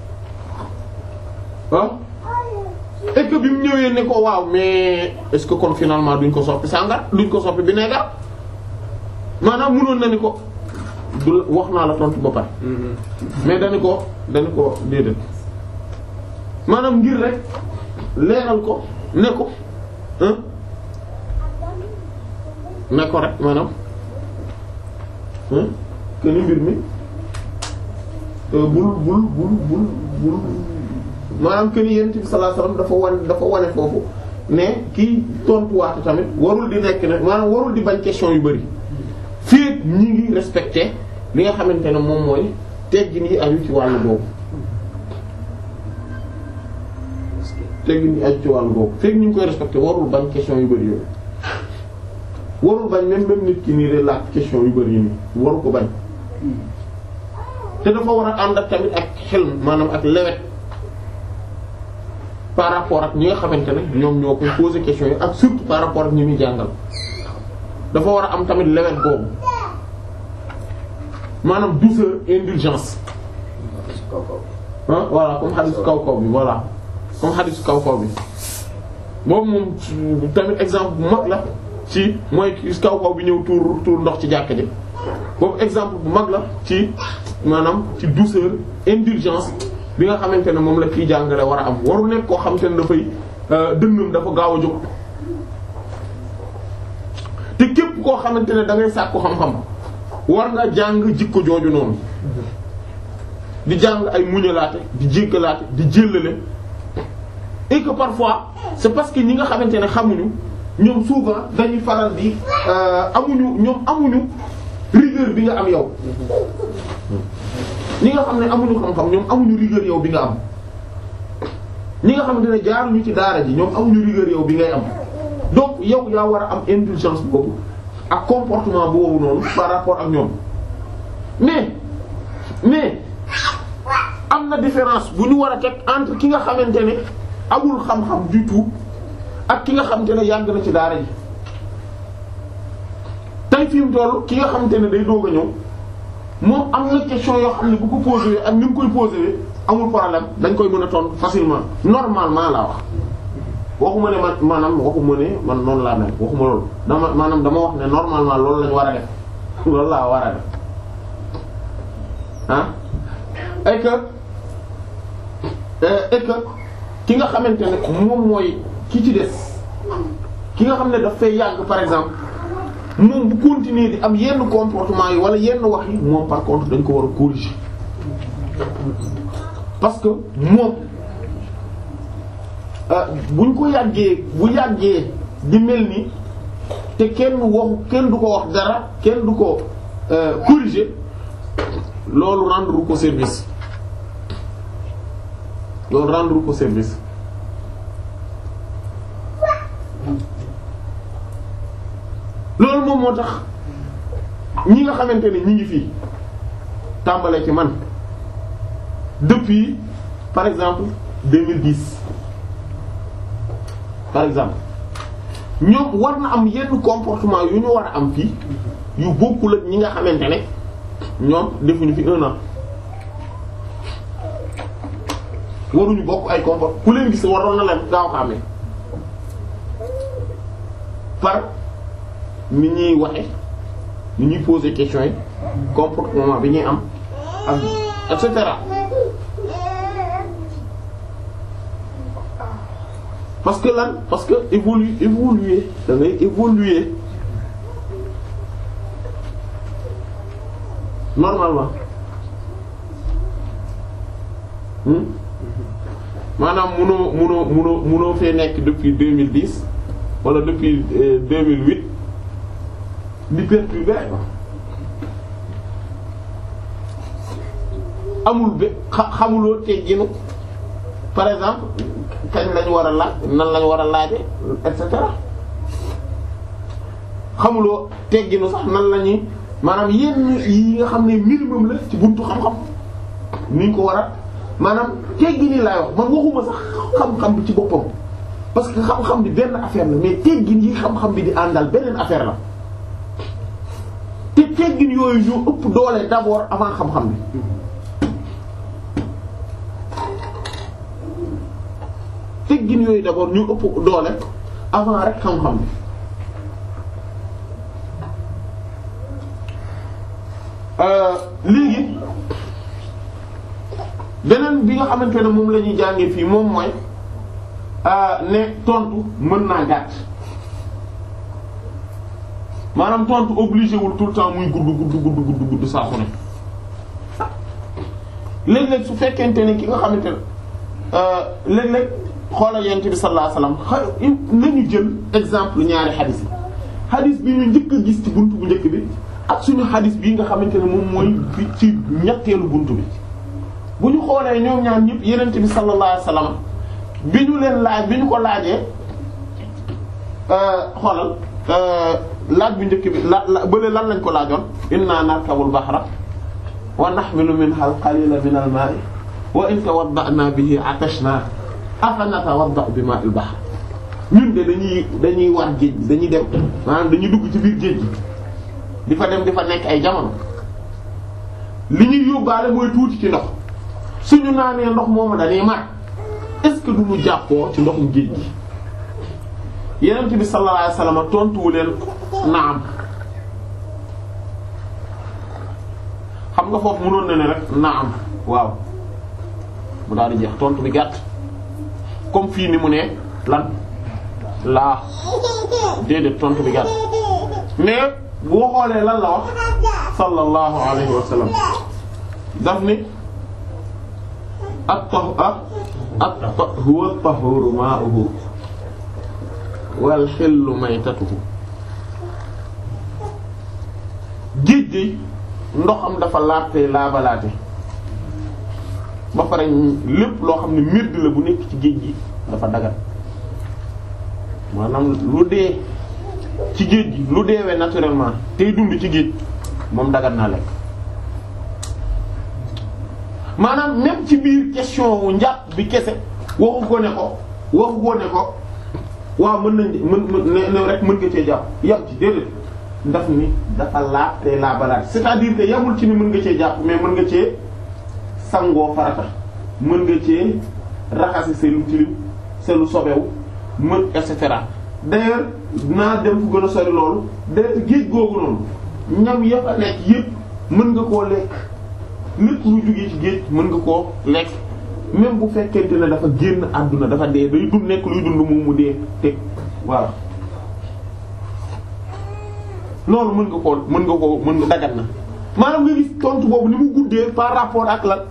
ah et que bi mu ñëwee ne ko waaw mais est-ce que kon finalement duñ ko soppi sàngar duñ ko soppi vinaigre maanaam mënoon na ni ko du wax naa la tontu ba pare mais dañu ko dañu ko déedéet maanaam ngir rek leeral ko ne ko ne ko rek maanaam que ni mbir mi bul bul bul bul bul maanaam que ni yonent bi sallallahu alayhi wasallam dafa wan dafa wane foofu ne kii tontuwaatu tamit warul di nekk ne maanaam warul di bañ question yu bari fii ñi ngi respecté li nga xamante ne moom mooy teggin yi aju ci wàllu boobu. teggin yi aju ci wàllu boobu fekk ñu ngi koy respecté warul bañ question yu bari yooyu warul bañ même même nit ki nii de laaj question yu bari yi nii waru ko bañ te dafa war a ànd ak tamit ak xel maanaam ak lewet par rapport ak ñi nga xamante ne ñoom ñoo koy poser question yi ak surtout par rapport ak ñi muy jàngal dafa war a am tamit lewet boobu maanaam douceur indulgence ah voilà comme xadiis kaw kaw bi voilà comme xadiis kaw kaw bi boobu moom tamit exemple bu mag la ci mooy kaw kaw bi ñëw tuur tuur ndox ci jàkk ji boobu exemple bu mag la ci maanaam ci douceur indulgence bi nga xamante ne moom la kiy jàngale war a am waru nekk koo xamante ne dafay dënnam dafa gaaw a jóg te képp koo xamante ne da ngay sàkku xam-xam war nga jàng jikko jooju noonu di jàng ay muñalaate di jéggalaate di jéllale et que parfois c'est parce que ñi nga xamante ne xamuñu ñoom souvent dañuy faral di amuñu ñoom amuñu rigueur bi nga am yow ñi nga xam ne amuñu xam-xam ñoom amuñu rigueur yow bi nga am ñi nga xamante ne jaaruñu ci daara ji ñoom amuñu rigueur yow bi ngay am donc yow yaa war a am indulgence boobu ak comportement boobu noonu par rapport ak ñoom mais mais am na différence bu ñu war a teg entre ki nga xamante ne amul xam-xam du tout ak ki nga xamante ne yàgg na ci daara ji tey fi mu toll ki nga xamante ne day doog a ñëw moom am na question yoo xam ne bu ko posé ak ni mu koy posé amul problème dañ koy mën a tontu facilement normalement laa wax. waxuma ne man maanaam waxuma ne man noonu laa mel waxuma loolu dama maanaam dama wax ne normalement loolu lañu war a def loolu laa war a def ah et que et que ki nga xamante ne moom mooy ki ci des ki nga xam ne daf fay yàgg par exemple moom bu continuer di am yenn comportement yi wala yenn wax yi moom par contre dañ ko war a corriger parce que moom buñ ko yàggee bu yàggee di mel ni te kenn waxu kenn du ko wax dara kenn du ko corriger loolu rendre ko service loolu rendre ko service loolu moom moo tax ñi nga xamante ne ñi ngi fii tàmbalee ci man depuis par exemple 2010 par exemple ñoom war na am yenn comportement yu ñu war a am fii yu bokkul ak ñi nga xamante ne ñoom defuñu fi un an waruñu bokk ay comport ku leen gis waroon na leen gaaw xàmme par ni ñuy waxe ni ñuy poser question yi comportement bi ñuy am ak et cetera parce que lan parce que évoluer évoluer da ngay évoluer normalement hmm? maanaam munoo munoo munoo munoo fee nekk depuis 2010 wala depuis euh, 2008 di perturber amul ba xa xamuloo tegginu par exemple kañ lañu war a laaj nan lañu war a laaje et cetera xamuloo tegginu sax nan la ñuy maanaam yenn yi nga xam ne minimum la ci buntu xam-xam ni ñu ko war a maanaam teggini laay wax man waxuma sax xam-xam bi ci boppam parce que xam-xam bi benn affaire la mais teggin yi xam-xam bi di àndal beneen affaire la te teggin yooyu ñoo ëpp doole d'abord avant xam-xam bi teggin yooyu d'abord ñu ëpp doole avant rek xam-xam bi léegi beneen bi nga xamante ne moom la ñuy jàngee fii moom mooy ne tontu mën naa gàtt maanaam tontu obligé wul tout le temps muy gudd gudd gudd gudd gudd saa su ne léeg-léeg su fekkente ne ki nga xamante ne léeg-léeg xoolal yent bi sallallahu alayhi wasallam nañu jël exemple ñaari xadis yi xadis bi ñu njëkk a gis ci buntu bu njëkk bi ak suñu xadis bii nga xamante ne moom mooy bi ci ñetteelu buntu bi bu ñu xoolee ñoom ñaar ñëpp yenent bi sallallahu alayhi wasallam bi ñu leen laaj bi ñu ko laajee xoolal laaj bu njëkk bi la la bële lan lañ ko laajoon inna narkabul bahra wa nahmilu minha al qalila min al ma'i wa in tawadda'na bihi atashna afa natawadda bi ma'il bahr ñun de dañuy dañuy war géej gi dañuy dem maanaam dañuy dugg ci biir géej gi di fa dem di fa nekk ay jamono li ñuy yóbbaale mooy tuuti ci ndox suñu naanee ndox moomu dañuy mar est-ce que duñu jàppoo ci ndoxum géej gi yenent bi sallallahu alayhi wasallam tontuwu leen naam xam nga foofu mënoon na ne rek naam waaw mu daal di jeex tontu bi gàtt comme fii ni mu ne lan laa déedéet tontu bi gàtt mais boo xoolee lan la wax sallallahu alayhi wa sallam daf ni ak tax ak ak huwa at-tahuru ma'uhu wal hillu maytatuhu géej gi ndoxam dafa laabte laabalaate ba pare lépp loo xam ne mird la bu nekk ci géej gi dafa dagat maanaam lu dee ci géej gi lu deewee naturellement tey dund ci géej moom dagat naa lekk maanaam même ci biir question wu njàpp bi kese waxu ko ne ko waxu ko ne ko waaw mën nañ mën mën ne rek mën nga cee jàpp yam ci déedéet daf ni dafa laab te laabalaat c'est-à-dire que yamul ci ni mën nga cee jàpp mais mën nga cee sangoo farata mën nga cee raxasi seen lu tilim seen lu sobewu mën et cetera d'ailleurs naa dem fu gën a sori loolu d'ailleurs géej googu noonu ñam yëpp a nekk yëpp mën nga koo lekk lépp lu jógee ci géej mën nga koo lekk même bu fekkente ne dafa génn àdduna dafa dee day dund nekk luy dund moom mu dee teg voilà loolu mën nga koo mën nga koo mën nga dagat na maanaam nga gis tontu boobu ni mu guddee par rapport ak lan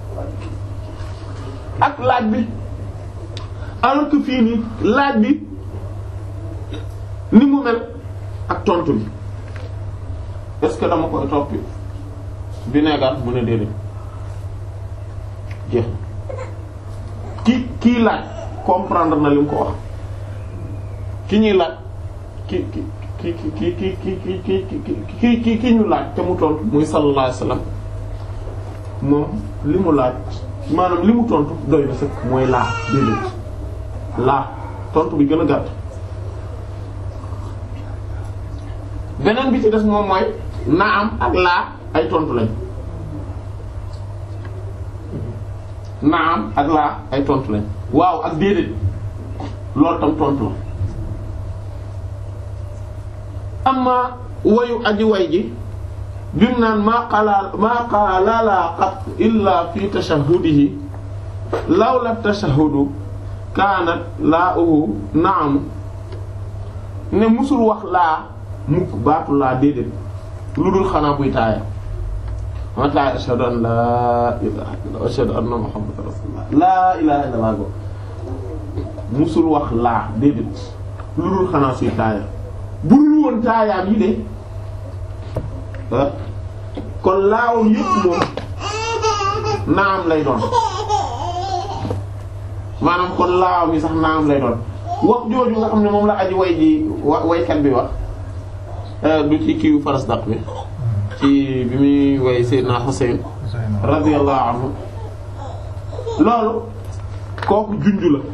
ak laaj bi alors que fii nii laaj bi ni mu mel ak tontu bi est-ce que dama koy toppi vinaigre mu ne déedéet jeex ki kii laaj comprendre na li mu ko wax ki ñuy laaj ki ki ki ki ki ki ki ki ki ki ki ñu laaj te mu tontu muy sallallahu alayhi wasallam moom li mu laaj maanaam li mu tontu doy na sëkk mooy laa déedéet laa tontu bi gën a gàtt beneen bi ci des moom mooy naam ak laa ay tontu lañ naam ak laa ay tontu lañ waaw ak déedéet loolu tam tontu la amma wayu aji way ji bim naan maa qaala maa qaala laa qat illa fi tashahudihi lawla tashahudu kaanat laa uhu naam ne musul wax laa mukk baatu laa déedéet lu dul xanaa buy taaya ma taaya ashhadu an laa ilaha illa ashhadu anna muhammadan rasulullah laa ilaha illa laa go musul wax laa déedéet lu dul xanaa suy taaya bu dul woon taayaam yi de kon laawam yépp moom naam lay doon maanaam kon laawam yi sax naam lay doon wax jooju nga xam ne moom la aji way ji wa waykat bi wax du ci kiiwu farasdaq bi ci bi muy way Seydina Husayn radiyallahu anhu loolu kooku junju la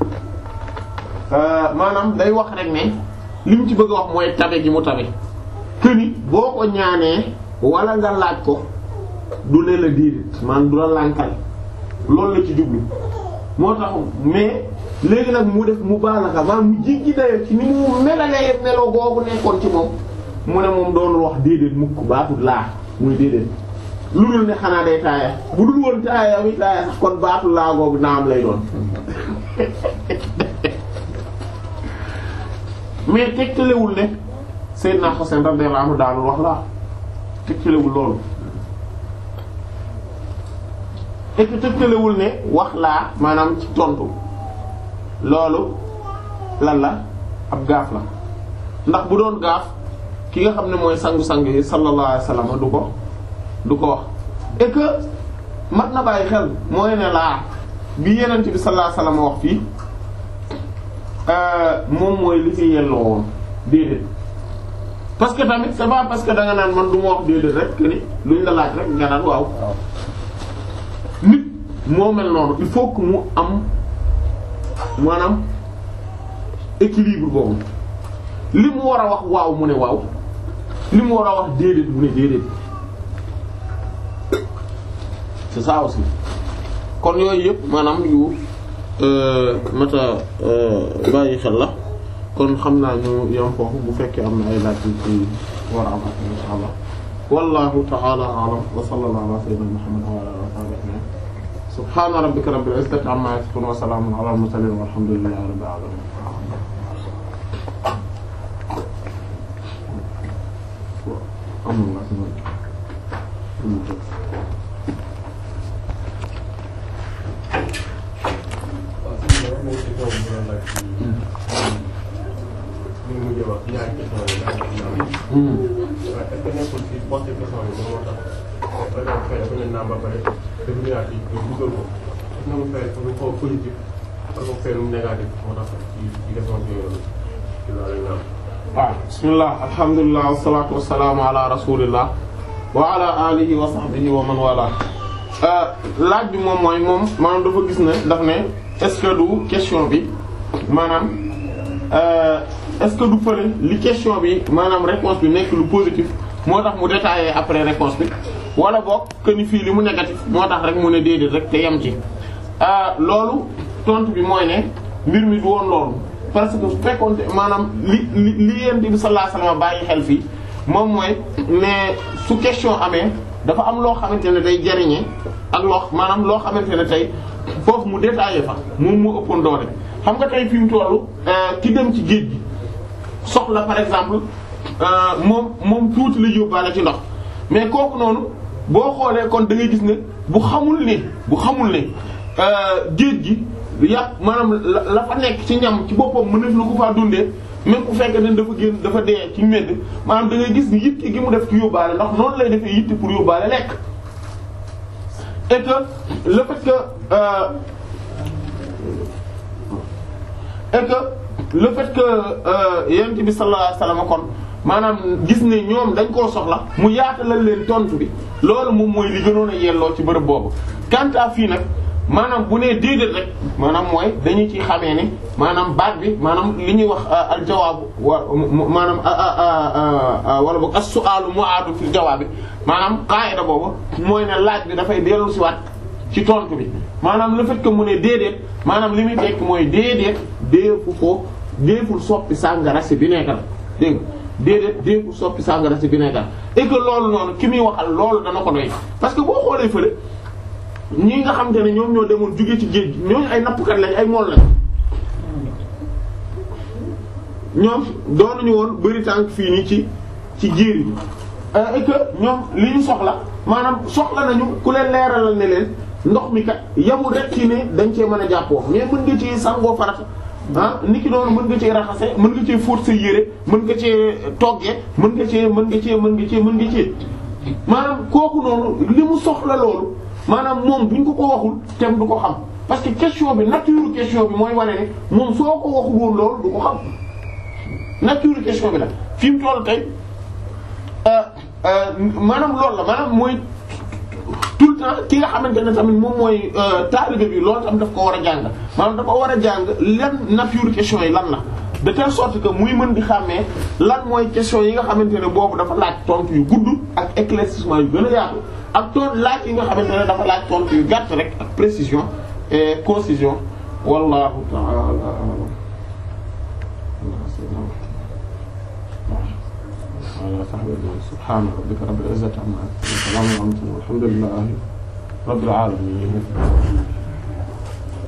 maanaam day wax rek ne li mu ci bëgg a wax mooy tabe gi mu tabe këni boo ko ñaanee wala nga laaj ko du lee la déedéet maanaam du la lànkal loolu la ci jublu moo tax mais léegi nag mu def mu baalaka maanaam mu jéggi dayo ci ni mu melalee melo googu nekkoon ci moom mu ne moom doonul wax déedéet mukk baatul laa muy déedéet lu dul ne xanaa day taaya bu dul woon taaya wi taaya sax kon baatul laa googu naam lay doon mais tegtalewul ne Seydina Husayn radiyallahu anhu daanul wax laa tegtalewul loolu et que tegtalewul ne wax laa maanaam ci tontu loolu lan la ab gaaf la ndax bu doon gaaf ki nga xam ne mooy sangu-sang yi sallallahu alayhi wasallam du ko du ko wax et que mat na bàyyi xel mooy ne laa bi yenent bi sallallahu alayhi wasallam wax fii moom mooy li fi yelloo woon déedéet parce que tamit c'est pas parce que da nga naan man du ma wax déedéet rek que ni luñ la laaj rek nga naan waaw nit moo mel noonu il faut que mu am maanaam équilibre boobu li mu war a wax waaw mu ne waaw li mu war a wax déedéet mu ne déedéet c'est ça aussi kon yooyu yëpp maanaam yu mata bàyyi xel la kon xam naa ñu yam foofu bu fekkee am na ay laaj yu ci war a am ak insha allah wallahu ta'ala a'lam wa sallallahu ala sayyidina muhammad wa ala alihi wa sahbihi ajma'in subhana rabbika rabbil izzati amma yasifun wa salamun ala al mursalin walhamdulillahi rabbil alamin waaw si loolu mooy question bu ñu laaj ci li mu mujjee wax ñaari question yi daal di naan. waaye est-ce que nekkul si posté question bi moom moo tax par exemple fay dafa ne naam ba pare dafa ñëwaat ci ñu dugal ko est-ce que mu fay dafa ñu xaw positif parce que fay lu négatif moo tax ci ci question bi yooyu ci loolu lañ naan. waaw bismillah alhamdulilah wasalaatu wasalaamu ala rasulillah wa ala alihi wa sahbihi wa man wala laaj bi moom mooy moom maanaam dafa gis ne daf ne est-ce que du question bi maanaam euh, est-ce que du fële li question bi maanaam réponse bi nekk lu positif moo tax mu détaillé après réponse bi wala boog que ni fii li mu négatif moo tax rek mu ne déedéet rek te yem ci loolu tontu bi mooy ne mbir mi du woon loolu parce que su fekkoon maanaam li li li yent bi sallallahu alayhi wasallam bàyyi xel fii moom mooy ne su question amee dafa am loo xamante ne day jariñe ak loo maanaam loo xamante ne tey foofu mu détaillé fa moom mu ëppoon doole xam nga tey fi mu tollu ki dem ci géej gi soxla par exemple moom moom tuuti la yóbbaale ci ndox mais kooku noonu boo xoolee kon da ngay gis ne bu xamul ne bu xamul ne géej gi yàpp maanaam la la fa nekk ci ñam ci boppam mëneef na ko faa dundee même bu fekkee ne dafa génn dafa dee ci mbedd maanaam da ngay gis ni yitte gi mu def ci yóbbaale ndax noonu lay defee yitte pour yóbbaale lekk et que le fait que euh, et que le fait que yonent bi sallallahu alayhi wasallam kon maanaam gis ne ñoom dañ koo soxla mu yaatalal leen tontu bi loolu moom mooy li gënoon a yelloo ci bërëb boobu quant à fii nag maanaam bu nee déedéet rek maanaam mooy dañu ci xamee ne maanaam baat bi maanaam li ñuy wax al jawaabu wa maanaam wala boog as-su'aalu mu'aadu fil jawaabi maanaam qaayida boobu mooy ne laaj bi dafay dellu si waat ci tontu bi maanaam le fait que mu ne déedéet maanaam li muy tekk mooy déedéet deefu ko deeful soppi sàngara si vinaigre dégg nga déedéet deeful soppi sàngara si vinaigre et que loolu noonu ki muy waxal loolu dana ko doy parce que boo xoolee fële ñi nga xamante ne ñoom ñoo demoon jóge ci géej gi ñooñu ay nappkat lañ ay mool lañ ñoom doonuñu woon bari tànk fii nii ci ci jiir yi et que ñoom li ñu soxla maanaam soxla nañu ku leen leeralal ne leen ndox mi kat yamul rek ci ne dañ cee mën a jàppoo mais mën nga ci sangoo farata ah niki noonu mën nga cee raxase mën nga cee fóot sa yére mën nga cee toggee mën nga cee mën nga cee mën nga cee mën nga cee maanaam kooku noonu li mu soxla loolu maanaam moom buñ ko ko waxul tem du ko xam parce que question bi nature question bi mooy wane ne moom soo ko waxul woon loolu du ko xam nature question bi la fi mu toll tey maanaam loolu la maanaam mooy tout le temps ki nga xamante ne tamit moom mooy taalibe bi loolu tam daf ko war a jàng maanaam dafa war a jàng lan nature question yi lan la de telle sorte que muy mën di xàmmee lan mooy question yi nga xamante ne boobu dafa laaj tontu yu gudd ak éclaircissement yu gën a yaatu ak toon laaj yi nga xamante ne dafa laaj tontu yu gàtt rek ak précision et concision wallahu ta'ala a'lam ala sahbihi subhana rabbika rabbil izzati amma yasifun wa salamun ala al mursalin walhamdulillahi rabbil alamin